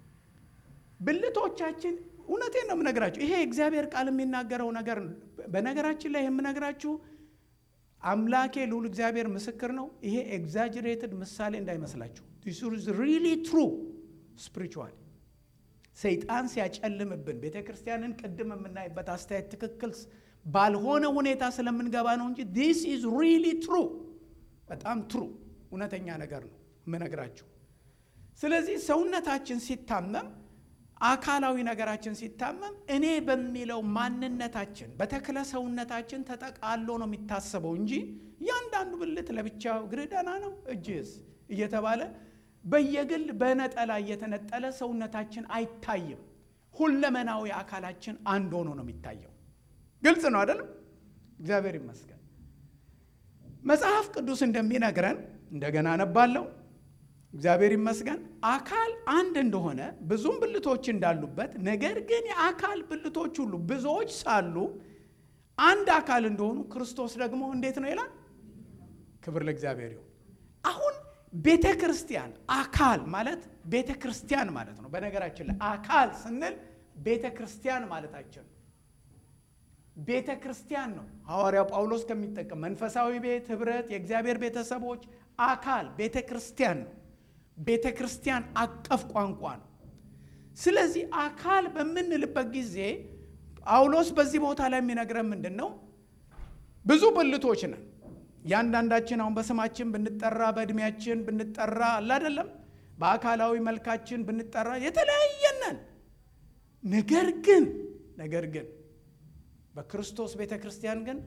ብልቶቻችን እውነቴን ነው የምነግራችሁ። ይሄ እግዚአብሔር ቃል የሚናገረው ነገር በነገራችን ላይ የምነግራችሁ አምላኬ ልዑል እግዚአብሔር ምስክር ነው። ይሄ ኤግዛጅሬትድ ምሳሌ እንዳይመስላችሁ። ሪሊ ትሩ ስፒሪቹዋል ሰይጣን ሲያጨልምብን ቤተ ክርስቲያንን ቅድም የምናይበት አስተያየት ትክክል ባልሆነ ሁኔታ ስለምንገባ ነው እንጂ ዲስ ኢዝ ሪሊ ትሩ በጣም ትሩ እውነተኛ ነገር ነው የምነግራችሁ። ስለዚህ ሰውነታችን ሲታመም አካላዊ ነገራችን ሲታመም እኔ በሚለው ማንነታችን በተክለ ሰውነታችን ተጠቃሎ ነው የሚታሰበው እንጂ እያንዳንዱ ብልት ለብቻው እግር ደህና ነው እጅስ እየተባለ በየግል በነጠላ እየተነጠለ ሰውነታችን አይታይም። ሁለመናዊ አካላችን አንድ ሆኖ ነው የሚታየው። ግልጽ ነው አይደለም? እግዚአብሔር ይመስገን። መጽሐፍ ቅዱስ እንደሚነግረን እንደገና አነባለሁ። እግዚአብሔር ይመስገን አካል አንድ እንደሆነ ብዙም ብልቶች እንዳሉበት፣ ነገር ግን የአካል ብልቶች ሁሉ ብዙዎች ሳሉ አንድ አካል እንደሆኑ ክርስቶስ ደግሞ እንዴት ነው ይላል። ክብር ለእግዚአብሔር ይሁን። አሁን ቤተ ክርስቲያን አካል ማለት ቤተ ክርስቲያን ማለት ነው። በነገራችን ላይ አካል ስንል ቤተ ክርስቲያን ማለታችን ነው። ቤተ ክርስቲያን ነው ሐዋርያው ጳውሎስ ከሚጠቀም መንፈሳዊ ቤት፣ ህብረት፣ የእግዚአብሔር ቤተሰቦች አካል ቤተ ክርስቲያን ነው። ቤተ ክርስቲያን አቀፍ ቋንቋ ነው። ስለዚህ አካል በምንልበት ጊዜ ጳውሎስ በዚህ ቦታ ላይ የሚነግረን ምንድን ነው? ብዙ ብልቶች ነን። እያንዳንዳችን አሁን በስማችን ብንጠራ በእድሜያችን ብንጠራ አለ አይደለም፣ በአካላዊ መልካችን ብንጠራ የተለያየነን። ነገር ግን ነገር ግን በክርስቶስ ቤተ ክርስቲያን ግን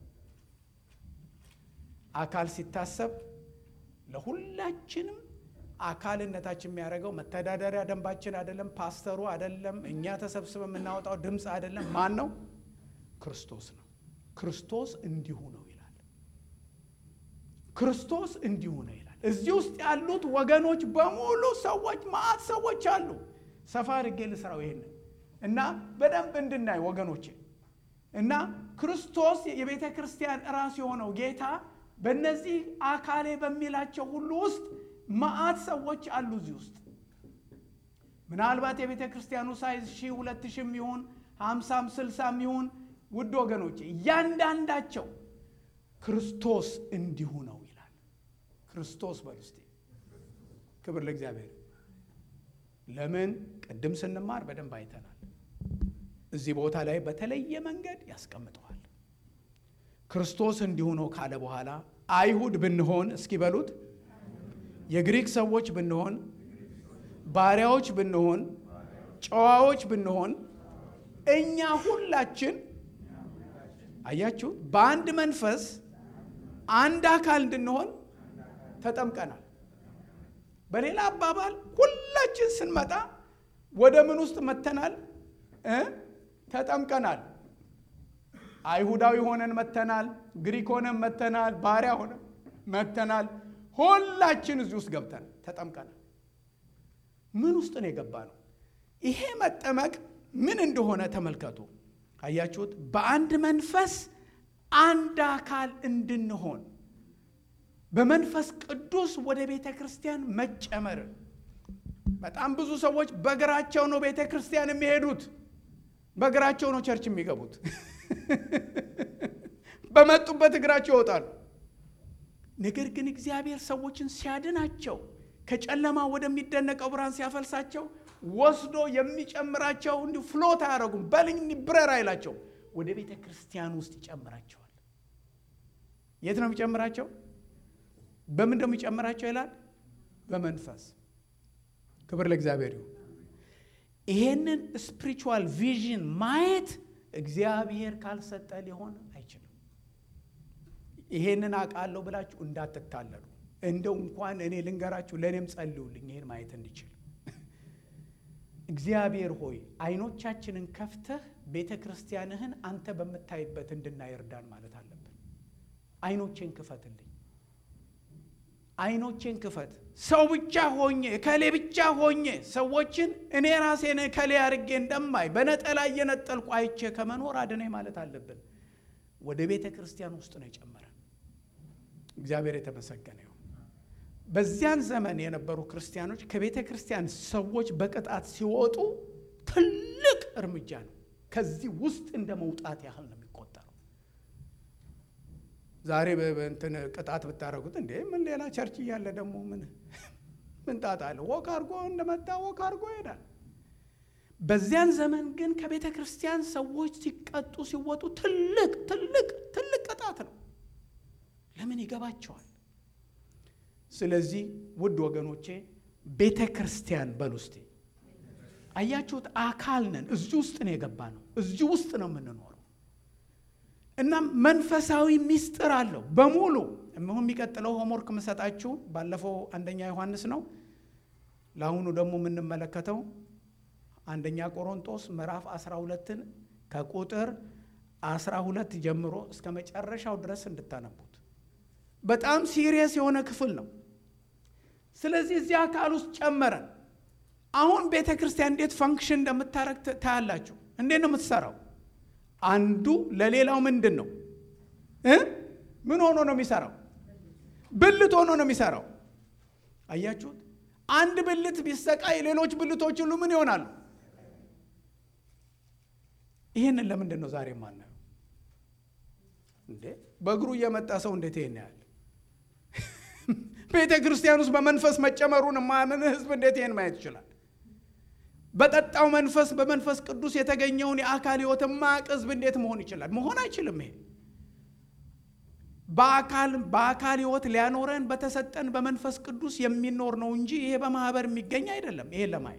አካል ሲታሰብ ለሁላችንም አካልነታችን የሚያደርገው መተዳደሪያ ደንባችን አይደለም፣ ፓስተሩ አይደለም፣ እኛ ተሰብስበን የምናወጣው ድምፅ አይደለም። ማን ነው? ክርስቶስ ነው። ክርስቶስ እንዲሁ ነው ይላል። ክርስቶስ እንዲሁ ነው ይላል። እዚህ ውስጥ ያሉት ወገኖች በሙሉ ሰዎች ማአት ሰዎች አሉ። ሰፋ አድርጌ ልስራው ይሄንን እና በደንብ እንድናይ ወገኖቼ እና ክርስቶስ የቤተ ክርስቲያን ራስ የሆነው ጌታ በእነዚህ አካሌ በሚላቸው ሁሉ ውስጥ መዓት ሰዎች አሉ። እዚህ ውስጥ ምናልባት የቤተ ክርስቲያኑ ሳይዝ ሺህ ሁለት ሺህም ይሁን ሀምሳም ስልሳም ይሁን ውድ ወገኖቼ እያንዳንዳቸው ክርስቶስ እንዲሁ ነው ይላል። ክርስቶስ በል ውስጤ ክብር ለእግዚአብሔር። ለምን ቅድም ስንማር በደንብ አይተናል። እዚህ ቦታ ላይ በተለየ መንገድ ያስቀምጠዋል። ክርስቶስ እንዲሁ ነው ካለ በኋላ አይሁድ ብንሆን እስኪ በሉት የግሪክ ሰዎች ብንሆን ባሪያዎች ብንሆን ጨዋዎች ብንሆን እኛ ሁላችን አያችሁ በአንድ መንፈስ አንድ አካል እንድንሆን ተጠምቀናል። በሌላ አባባል ሁላችን ስንመጣ ወደ ምን ውስጥ መተናል? ተጠምቀናል። አይሁዳዊ ሆነን መተናል። ግሪክ ሆነን መተናል። ባሪያ ሆነን መተናል። ሁላችን እዚህ ውስጥ ገብተን ተጠምቀናል። ምን ውስጥ ነው የገባ ነው? ይሄ መጠመቅ ምን እንደሆነ ተመልከቱ። አያችሁት? በአንድ መንፈስ አንድ አካል እንድንሆን በመንፈስ ቅዱስ ወደ ቤተ ክርስቲያን መጨመር። በጣም ብዙ ሰዎች በእግራቸው ነው ቤተ ክርስቲያን የሚሄዱት፣ በእግራቸው ነው ቸርች የሚገቡት። በመጡበት እግራቸው ይወጣሉ። ነገር ግን እግዚአብሔር ሰዎችን ሲያድናቸው ከጨለማ ወደሚደነቀው ብርሃን ሲያፈልሳቸው ወስዶ የሚጨምራቸው እንዲሁ ፍሎት አያደረጉም። በልኝ ብረር አይላቸው፣ ወደ ቤተ ክርስቲያን ውስጥ ይጨምራቸዋል። የት ነው የሚጨምራቸው? በምን ነው የሚጨምራቸው ይላል? በመንፈስ ክብር ለእግዚአብሔር ይሁን። ይሄንን ስፒሪቹዋል ቪዥን ማየት እግዚአብሔር ካልሰጠ ሊሆን አይችልም። ይሄንን አውቃለሁ ብላችሁ እንዳትታለሉ። እንደው እንኳን እኔ ልንገራችሁ፣ ለእኔም ጸልዩልኝ ይሄን ማየት እንዲችል። እግዚአብሔር ሆይ አይኖቻችንን ከፍተህ ቤተ ክርስቲያንህን አንተ በምታይበት እንድናይ እርዳን ማለት አለብን። አይኖቼን ክፈትልኝ፣ አይኖቼን ክፈት። ሰው ብቻ ሆኜ እከሌ ብቻ ሆኜ ሰዎችን እኔ ራሴን እከሌ አድርጌ እንደማይ በነጠላ እየነጠልኩ አይቼ ከመኖር አድነኝ ማለት አለብን። ወደ ቤተ ክርስቲያን ውስጥ ነው የጨመረን። እግዚአብሔር የተመሰገነ ይሁን። በዚያን ዘመን የነበሩ ክርስቲያኖች ከቤተ ክርስቲያን ሰዎች በቅጣት ሲወጡ ትልቅ እርምጃ ነው። ከዚህ ውስጥ እንደ መውጣት ያህል ነው የሚቆጠረው። ዛሬ በእንትን ቅጣት ብታደረጉት እንዴ ምን ሌላ ቸርች እያለ ደግሞ ምን ምን ጣጣ አለ? ወክ አድርጎ እንደመጣ ወክ አድርጎ ይሄዳል። በዚያን ዘመን ግን ከቤተ ክርስቲያን ሰዎች ሲቀጡ ሲወጡ ትልቅ ትልቅ ትልቅ ቅጣት ነው። ለምን ይገባቸዋል? ስለዚህ ውድ ወገኖቼ ቤተ ክርስቲያን በል ውስጤ አያችሁት፣ አካል ነን። እዚህ ውስጥ ነው የገባ ነው። እዚህ ውስጥ ነው የምንኖረው። እናም መንፈሳዊ ሚስጥር አለው በሙሉ እምሁን የሚቀጥለው ሆምወርክ የምሰጣችሁ ባለፈው አንደኛ ዮሐንስ ነው። ለአሁኑ ደግሞ የምንመለከተው አንደኛ ቆሮንጦስ ምዕራፍ 12ን ከቁጥር 12 ጀምሮ እስከ መጨረሻው ድረስ እንድታነቡት በጣም ሲሪየስ የሆነ ክፍል ነው። ስለዚህ እዚህ አካል ውስጥ ጨመረን። አሁን ቤተ ክርስቲያን እንዴት ፋንክሽን እንደምታረግ ታያላችሁ። እንዴት ነው የምትሰራው? አንዱ ለሌላው ምንድን ነው እ ምን ሆኖ ነው የሚሰራው? ብልት ሆኖ ነው የሚሰራው። አያችሁት? አንድ ብልት ቢሰቃይ ሌሎች ብልቶች ሁሉ ምን ይሆናሉ? ይህንን ለምንድን ነው ዛሬ ማናየው? እንዴ በእግሩ እየመጣ ሰው እንዴት ይሄን ያህል ቤተ ክርስቲያን ውስጥ በመንፈስ መጨመሩን የማያምን ህዝብ እንዴት ይህን ማየት ይችላል? በጠጣው መንፈስ በመንፈስ ቅዱስ የተገኘውን የአካል ህይወት የማያውቅ ህዝብ እንዴት መሆን ይችላል? መሆን አይችልም። ይሄ በአካል በአካል ህይወት ሊያኖረን በተሰጠን በመንፈስ ቅዱስ የሚኖር ነው እንጂ ይሄ በማህበር የሚገኝ አይደለም። ይሄን ለማየት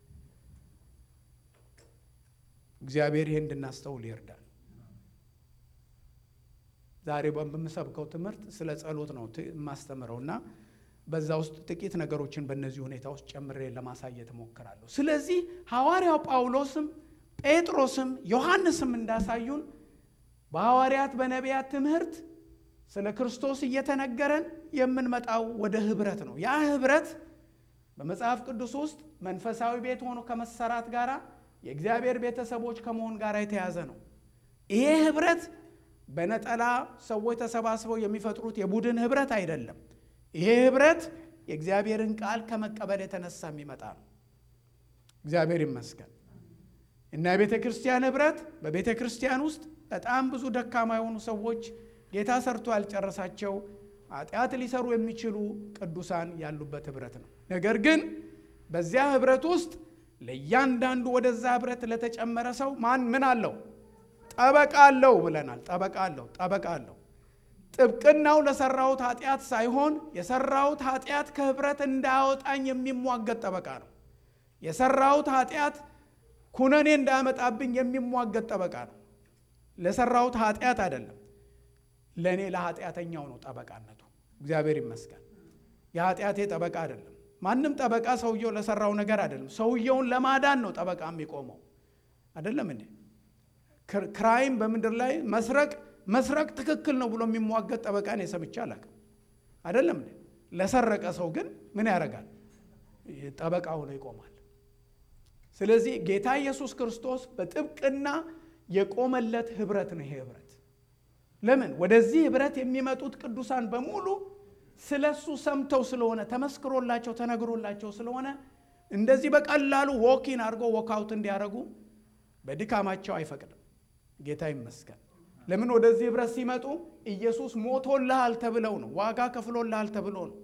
እግዚአብሔር ይሄ እንድናስተውል ይርዳል። ዛሬ በምሰብከው ትምህርት ስለ ጸሎት ነው የማስተምረው እና በዛ ውስጥ ጥቂት ነገሮችን በእነዚህ ሁኔታዎች ጨምሬ ለማሳየት እሞክራለሁ። ስለዚህ ሐዋርያው ጳውሎስም ጴጥሮስም ዮሐንስም እንዳሳዩን በሐዋርያት በነቢያት ትምህርት ስለ ክርስቶስ እየተነገረን የምንመጣው ወደ ህብረት ነው። ያ ህብረት በመጽሐፍ ቅዱስ ውስጥ መንፈሳዊ ቤት ሆኖ ከመሰራት ጋር የእግዚአብሔር ቤተሰቦች ከመሆን ጋር የተያዘ ነው። ይሄ ህብረት በነጠላ ሰዎች ተሰባስበው የሚፈጥሩት የቡድን ህብረት አይደለም። ይሄ ህብረት የእግዚአብሔርን ቃል ከመቀበል የተነሳ የሚመጣ ነው። እግዚአብሔር ይመስገን እና የቤተ ክርስቲያን ህብረት በቤተ ክርስቲያን ውስጥ በጣም ብዙ ደካማ የሆኑ ሰዎች ጌታ ሰርቶ ያልጨረሳቸው ኃጢአት ሊሰሩ የሚችሉ ቅዱሳን ያሉበት ህብረት ነው። ነገር ግን በዚያ ህብረት ውስጥ ለእያንዳንዱ ወደዛ ህብረት ለተጨመረ ሰው ማን ምን አለው? ጠበቃ አለው ብለናል። ጠበቃ አለው፣ ጠበቃ አለው። ጥብቅናው ለሰራሁት ኃጢአት ሳይሆን የሰራሁት ኃጢአት ከህብረት እንዳያወጣኝ የሚሟገት ጠበቃ ነው። የሰራሁት ኃጢአት ኩነኔ እንዳያመጣብኝ የሚሟገት ጠበቃ ነው። ለሰራሁት ኃጢአት አይደለም፣ ለእኔ ለኃጢአተኛው ነው ጠበቃነቱ። እግዚአብሔር ይመስገን። የኃጢአቴ ጠበቃ አይደለም። ማንም ጠበቃ ሰውየው ለሰራው ነገር አይደለም። ሰውየውን ለማዳን ነው ጠበቃ የሚቆመው አይደለም እንዴ? ክራይም በምድር ላይ መስረቅ መስረቅ ትክክል ነው ብሎ የሚሟገት ጠበቃ ነው የሰምቼ አላውቅም። አይደለም እንዴ? ለሰረቀ ሰው ግን ምን ያደርጋል? ጠበቃ ሆኖ ይቆማል። ስለዚህ ጌታ ኢየሱስ ክርስቶስ በጥብቅና የቆመለት ህብረት ነው ይሄ ህብረት። ለምን ወደዚህ ህብረት የሚመጡት ቅዱሳን በሙሉ ስለ እሱ ሰምተው ስለሆነ ተመስክሮላቸው ተነግሮላቸው ስለሆነ እንደዚህ በቀላሉ ዎኪን አድርጎ ወካውት እንዲያደርጉ በድካማቸው አይፈቅድም። ጌታ ይመስገን። ለምን ወደዚህ ህብረት ሲመጡ ኢየሱስ ሞቶልሃል ተብለው ነው፣ ዋጋ ከፍሎልሃል ተብሎ ነው።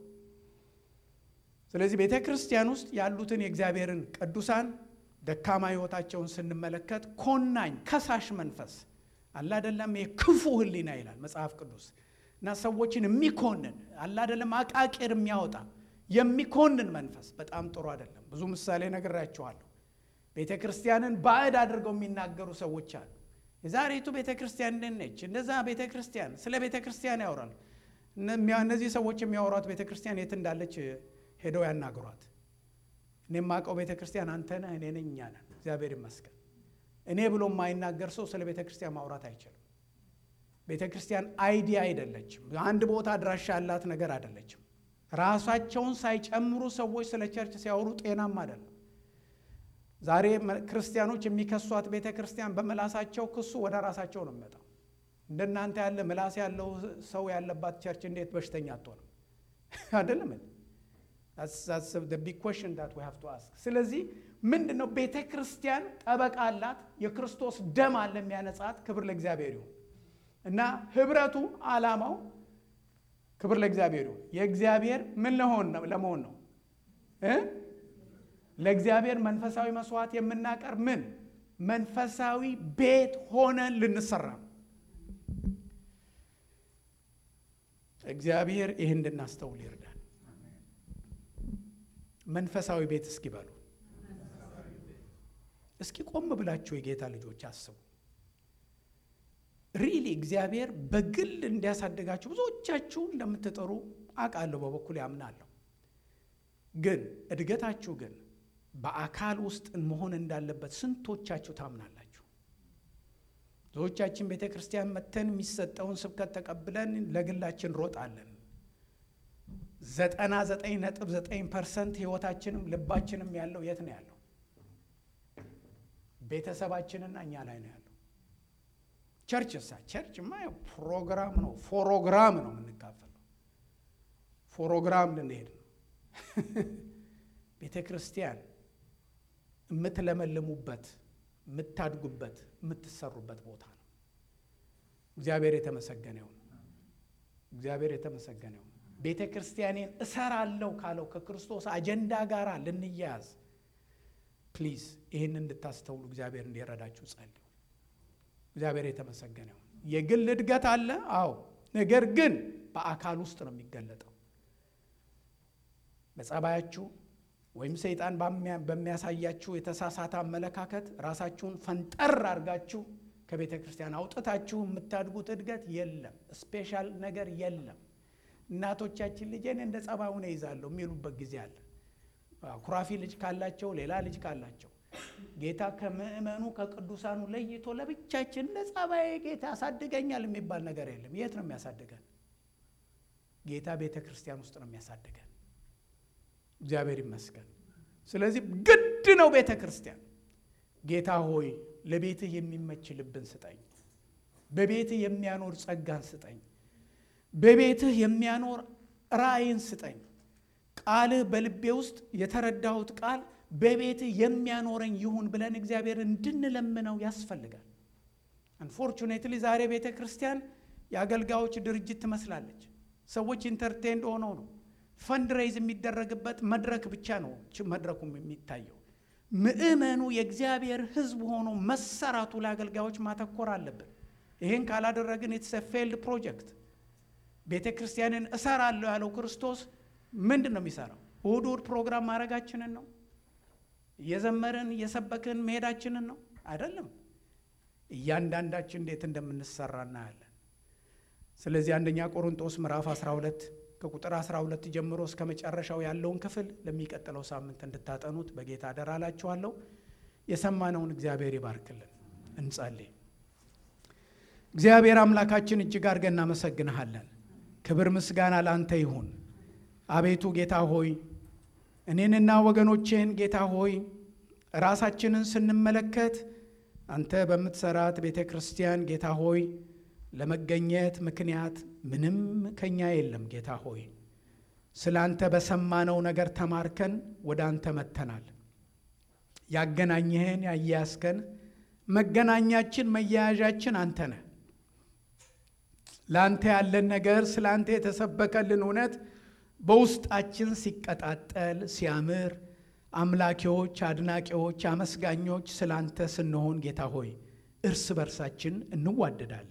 ስለዚህ ቤተ ክርስቲያን ውስጥ ያሉትን የእግዚአብሔርን ቅዱሳን ደካማ ህይወታቸውን ስንመለከት ኮናኝ ከሳሽ መንፈስ አላደለም፣ የክፉ ህሊና ይላል መጽሐፍ ቅዱስ እና ሰዎችን የሚኮንን አላደለም፣ አቃቂር የሚያወጣ የሚኮንን መንፈስ በጣም ጥሩ አይደለም። ብዙ ምሳሌ ነግራችኋለሁ። ቤተ ክርስቲያንን ባዕድ አድርገው የሚናገሩ ሰዎች አሉ። የዛሬቱ ቤተ ክርስቲያን እንዴት ነች? እንደዛ ቤተ ክርስቲያን ስለ ቤተ ክርስቲያን ያወራል። እነዚህ ሰዎች የሚያወሯት ቤተ ክርስቲያን የት እንዳለች ሄደው ያናግሯት። እኔ የማውቀው ቤተ ክርስቲያን አንተ ነህ፣ እኔ ነኝ፣ እኛ ነን። እግዚአብሔር ይመስገን። እኔ ብሎ የማይናገር ሰው ስለ ቤተ ክርስቲያን ማውራት አይችልም። ቤተ ክርስቲያን አይዲያ አይደለችም። አንድ ቦታ አድራሻ ያላት ነገር አይደለችም። ራሳቸውን ሳይጨምሩ ሰዎች ስለ ቸርች ሲያወሩ ጤናም አይደለም። ዛሬ ክርስቲያኖች የሚከሷት ቤተ ክርስቲያን በምላሳቸው ክሱ ወደ ራሳቸው ነው የሚመጣው። እንደናንተ ያለ ምላስ ያለው ሰው ያለባት ቸርች እንዴት በሽተኛ አትሆንም? አይደለም ቢግ ኮሽን ዳት ዊ ሃቭ ቱ አስክ። ስለዚህ ምንድን ነው ቤተ ክርስቲያን ጠበቃ አላት፣ የክርስቶስ ደም አለ የሚያነጻት። ክብር ለእግዚአብሔር ይሁን እና ህብረቱ ዓላማው ክብር ለእግዚአብሔር ይሁን የእግዚአብሔር ምን ለመሆን ነው እ ለእግዚአብሔር መንፈሳዊ መስዋዕት የምናቀርብ ምን መንፈሳዊ ቤት ሆነን ልንሰራ ነው። እግዚአብሔር ይህ እንድናስተውል ይርዳል። መንፈሳዊ ቤት እስኪ በሉ እስኪ ቆም ብላችሁ የጌታ ልጆች አስቡ። ሪሊ እግዚአብሔር በግል እንዲያሳድጋችሁ ብዙዎቻችሁ እንደምትጥሩ አውቃለሁ፣ በበኩል ያምናለሁ። ግን እድገታችሁ ግን በአካል ውስጥ መሆን እንዳለበት ስንቶቻችሁ ታምናላችሁ? ብዙዎቻችን ቤተ ክርስቲያን መተን የሚሰጠውን ስብከት ተቀብለን ለግላችን ሮጣለን። ዘጠና ዘጠኝ ነጥብ ዘጠኝ ፐርሰንት ህይወታችንም ልባችንም ያለው የት ነው ያለው? ቤተሰባችንና እኛ ላይ ነው ያለው። ቸርች እሳ ቸርችማ ፕሮግራም ነው፣ ፎሮግራም ነው የምንካፈለው። ፎሮግራም ልንሄድ ነው። ቤተ ክርስቲያን የምትለመልሙበት፣ የምታድጉበት፣ የምትሰሩበት ቦታ ነው። እግዚአብሔር የተመሰገነ ይሁን። እግዚአብሔር የተመሰገነ ይሁን። ቤተ ክርስቲያኔን እሰራለሁ ካለው ከክርስቶስ አጀንዳ ጋር ልንያያዝ ፕሊዝ ይህን እንድታስተውሉ እግዚአብሔር እንዲረዳችሁ ጸልዩ። እግዚአብሔር የተመሰገነ ይሁን። የግል እድገት አለ። አዎ ነገር ግን በአካል ውስጥ ነው የሚገለጠው። በጸባያችሁ ወይም ሰይጣን በሚያሳያችሁ የተሳሳተ አመለካከት ራሳችሁን ፈንጠር አድርጋችሁ ከቤተ ክርስቲያን አውጥታችሁ የምታድጉት እድገት የለም። ስፔሻል ነገር የለም። እናቶቻችን ልጄን እንደ ጸባዩን ይዛለሁ የሚሉበት ጊዜ አለ። ኩራፊ ልጅ ካላቸው፣ ሌላ ልጅ ካላቸው ጌታ ከምእመኑ ከቅዱሳኑ ለይቶ ለብቻችን እንደ ጸባዬ ጌታ ያሳድገኛል የሚባል ነገር የለም። የት ነው የሚያሳድገን? ጌታ ቤተ ክርስቲያን ውስጥ ነው የሚያሳድገን። እግዚአብሔር ይመስገን። ስለዚህ ግድ ነው ቤተ ክርስቲያን። ጌታ ሆይ ለቤትህ የሚመች ልብን ስጠኝ፣ በቤትህ የሚያኖር ጸጋን ስጠኝ፣ በቤትህ የሚያኖር ራእይን ስጠኝ። ቃልህ በልቤ ውስጥ የተረዳሁት ቃል በቤትህ የሚያኖረኝ ይሁን ብለን እግዚአብሔር እንድንለምነው ያስፈልጋል። አንፎርቹኔትሊ ዛሬ ቤተ ክርስቲያን የአገልጋዮች ድርጅት ትመስላለች። ሰዎች ኢንተርቴንድ ሆነው ነው ፈንድሬዝ የሚደረግበት መድረክ ብቻ ነው መድረኩም የሚታየው። ምእመኑ የእግዚአብሔር ሕዝብ ሆኖ መሰራቱ ለአገልጋዮች ማተኮር አለብን። ይህን ካላደረግን ኢትስ ፌልድ ፕሮጀክት። ቤተ ክርስቲያንን እሰራለሁ ያለው ክርስቶስ ምንድን ነው የሚሰራው? እሁድ እሁድ ፕሮግራም ማድረጋችንን ነው? እየዘመርን እየሰበክን መሄዳችንን ነው? አይደለም። እያንዳንዳችን እንዴት እንደምንሰራ እናያለን። ስለዚህ አንደኛ ቆሮንጦስ ምዕራፍ 12 ከቁጥር 12 ጀምሮ እስከ መጨረሻው ያለውን ክፍል ለሚቀጥለው ሳምንት እንድታጠኑት በጌታ አደራ እላችኋለሁ። የሰማነውን እግዚአብሔር ይባርክልን። እንጸልይ። እግዚአብሔር አምላካችን እጅግ አድርገን እናመሰግንሃለን። ክብር ምስጋና ለአንተ ይሁን። አቤቱ ጌታ ሆይ እኔንና ወገኖቼን ጌታ ሆይ ራሳችንን ስንመለከት አንተ በምትሰራት ቤተ ክርስቲያን ጌታ ሆይ ለመገኘት ምክንያት ምንም ከኛ የለም። ጌታ ሆይ ስለ አንተ በሰማነው ነገር ተማርከን ወደ አንተ መጥተናል። ያገናኘህን ያያያዝከን መገናኛችን መያያዣችን አንተ ነህ። ለአንተ ያለን ነገር ስለ አንተ የተሰበከልን እውነት በውስጣችን ሲቀጣጠል ሲያምር አምላኪዎች፣ አድናቂዎች፣ አመስጋኞች ስለ አንተ ስንሆን ጌታ ሆይ እርስ በርሳችን እንዋደዳለን።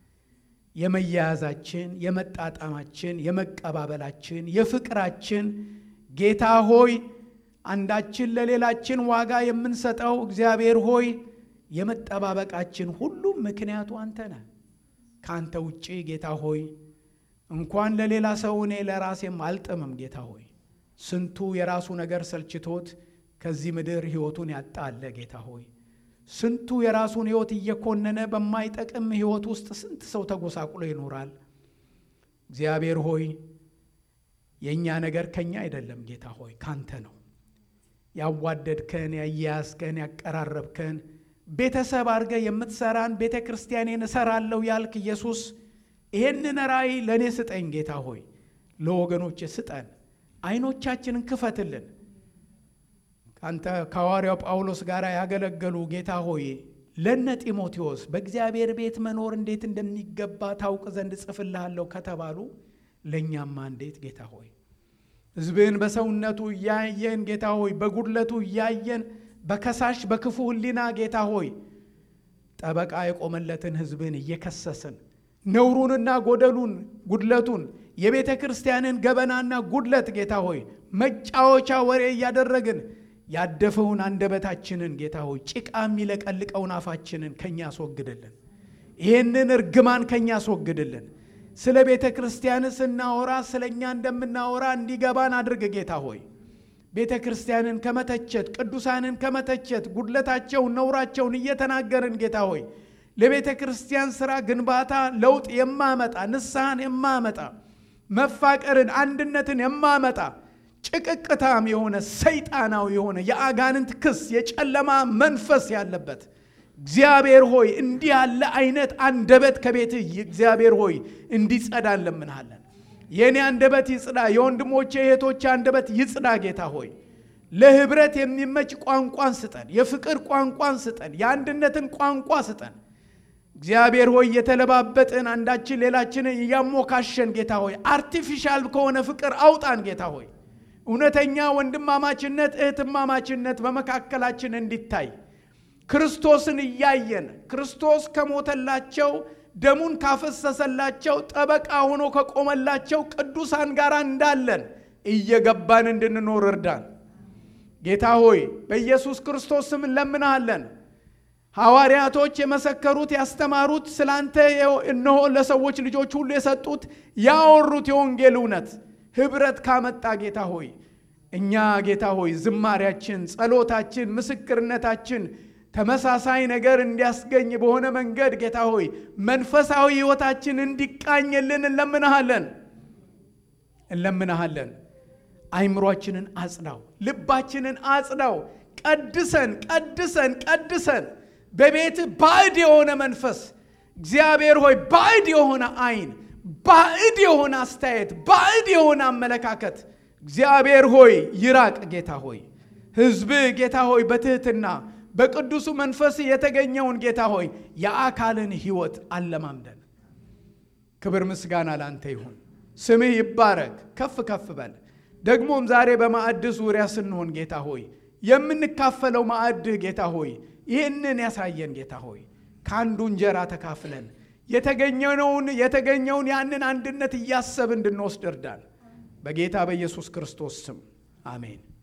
የመያያዛችን፣ የመጣጣማችን፣ የመቀባበላችን፣ የፍቅራችን ጌታ ሆይ አንዳችን ለሌላችን ዋጋ የምንሰጠው እግዚአብሔር ሆይ የመጠባበቃችን ሁሉ ምክንያቱ አንተ ነህ። ከአንተ ውጪ ጌታ ሆይ እንኳን ለሌላ ሰው እኔ ለራሴም አልጥምም። ጌታ ሆይ ስንቱ የራሱ ነገር ሰልችቶት ከዚህ ምድር ሕይወቱን ያጣ አለ። ጌታ ሆይ ስንቱ የራሱን ሕይወት እየኮነነ በማይጠቅም ሕይወት ውስጥ ስንት ሰው ተጎሳቁሎ ይኖራል። እግዚአብሔር ሆይ የእኛ ነገር ከኛ አይደለም። ጌታ ሆይ ካንተ ነው። ያዋደድከን፣ ያያያዝከን፣ ያቀራረብከን ቤተሰብ አድርገህ የምትሰራን ቤተ ክርስቲያኔን እሰራለሁ ያልክ ኢየሱስ ይሄንን ራእይ ለእኔ ስጠኝ ጌታ ሆይ፣ ለወገኖች ስጠን። አይኖቻችንን ክፈትልን። ከአንተ ከሐዋርያው ጳውሎስ ጋር ያገለገሉ ጌታ ሆይ ለነ ጢሞቴዎስ በእግዚአብሔር ቤት መኖር እንዴት እንደሚገባ ታውቅ ዘንድ ጽፍልሃለሁ ከተባሉ ለእኛማ እንዴት ጌታ ሆይ ሕዝብን በሰውነቱ እያየን ጌታ ሆይ በጉድለቱ እያየን በከሳሽ በክፉ ሕሊና ጌታ ሆይ ጠበቃ የቆመለትን ሕዝብን እየከሰስን ነውሩንና ጎደሉን ጉድለቱን የቤተ ክርስቲያንን ገበናና ጉድለት ጌታ ሆይ መጫወቻ ወሬ እያደረግን ያደፈውን አንደበታችንን ጌታ ሆይ ጭቃ የሚለቀልቀውን አፋችንን ከኛ አስወግድልን። ይህንን እርግማን ከኛ አስወግድልን። ስለ ቤተ ክርስቲያን ስናወራ ስለ እኛ እንደምናወራ እንዲገባን አድርግ ጌታ ሆይ ቤተ ክርስቲያንን ከመተቸት ቅዱሳንን ከመተቸት ጉድለታቸውን ነውራቸውን እየተናገርን ጌታ ሆይ ለቤተ ክርስቲያን ሥራ ግንባታ ለውጥ የማመጣ ንስሐን የማመጣ መፋቀርን አንድነትን የማመጣ ጭቅቅታም የሆነ ሰይጣናዊ የሆነ የአጋንንት ክስ የጨለማ መንፈስ ያለበት እግዚአብሔር ሆይ እንዲህ ያለ አይነት አንደበት ከቤትህ እግዚአብሔር ሆይ እንዲጸዳ እንለምንሃለን። የእኔ አንደበት ይጽዳ፣ የወንድሞቼ የእህቶቼ አንደበት ይጽዳ። ጌታ ሆይ ለህብረት የሚመች ቋንቋን ስጠን፣ የፍቅር ቋንቋን ስጠን፣ የአንድነትን ቋንቋ ስጠን። እግዚአብሔር ሆይ የተለባበጥን አንዳችን ሌላችንን እያሞካሸን ጌታ ሆይ አርቲፊሻል ከሆነ ፍቅር አውጣን ጌታ ሆይ እውነተኛ ወንድማማችነት እህትማማችነት በመካከላችን እንዲታይ ክርስቶስን እያየን ክርስቶስ ከሞተላቸው ደሙን ካፈሰሰላቸው ጠበቃ ሆኖ ከቆመላቸው ቅዱሳን ጋር እንዳለን እየገባን እንድንኖር እርዳን። ጌታ ሆይ በኢየሱስ ክርስቶስ ስም እንለምናሃለን። ሐዋርያቶች የመሰከሩት ያስተማሩት ስላንተ እነሆ ለሰዎች ልጆች ሁሉ የሰጡት ያወሩት የወንጌል እውነት ኅብረት ካመጣ ጌታ ሆይ እኛ ጌታ ሆይ ዝማሪያችን፣ ጸሎታችን፣ ምስክርነታችን ተመሳሳይ ነገር እንዲያስገኝ በሆነ መንገድ ጌታ ሆይ መንፈሳዊ ሕይወታችን እንዲቃኝልን እንለምንሃለን እንለምንሃለን። አይምሯችንን አጽዳው፣ ልባችንን አጽዳው። ቀድሰን ቀድሰን ቀድሰን በቤት ባዕድ የሆነ መንፈስ እግዚአብሔር ሆይ ባዕድ የሆነ አይን፣ ባዕድ የሆነ አስተያየት፣ ባዕድ የሆነ አመለካከት እግዚአብሔር ሆይ ይራቅ። ጌታ ሆይ ሕዝብ ጌታ ሆይ በትህትና በቅዱሱ መንፈስ የተገኘውን ጌታ ሆይ የአካልን ሕይወት አለማምደን። ክብር ምስጋና ላንተ ይሁን። ስምህ ይባረክ፣ ከፍ ከፍ በል። ደግሞም ዛሬ በማዕድ ዙሪያ ስንሆን ጌታ ሆይ የምንካፈለው ማዕድህ ጌታ ሆይ ይህንን ያሳየን ጌታ ሆይ ከአንዱ እንጀራ ተካፍለን የተገኘውን የተገኘውን ያንን አንድነት እያሰብ እንድንወስድ እርዳን። በጌታ በኢየሱስ ክርስቶስ ስም አሜን።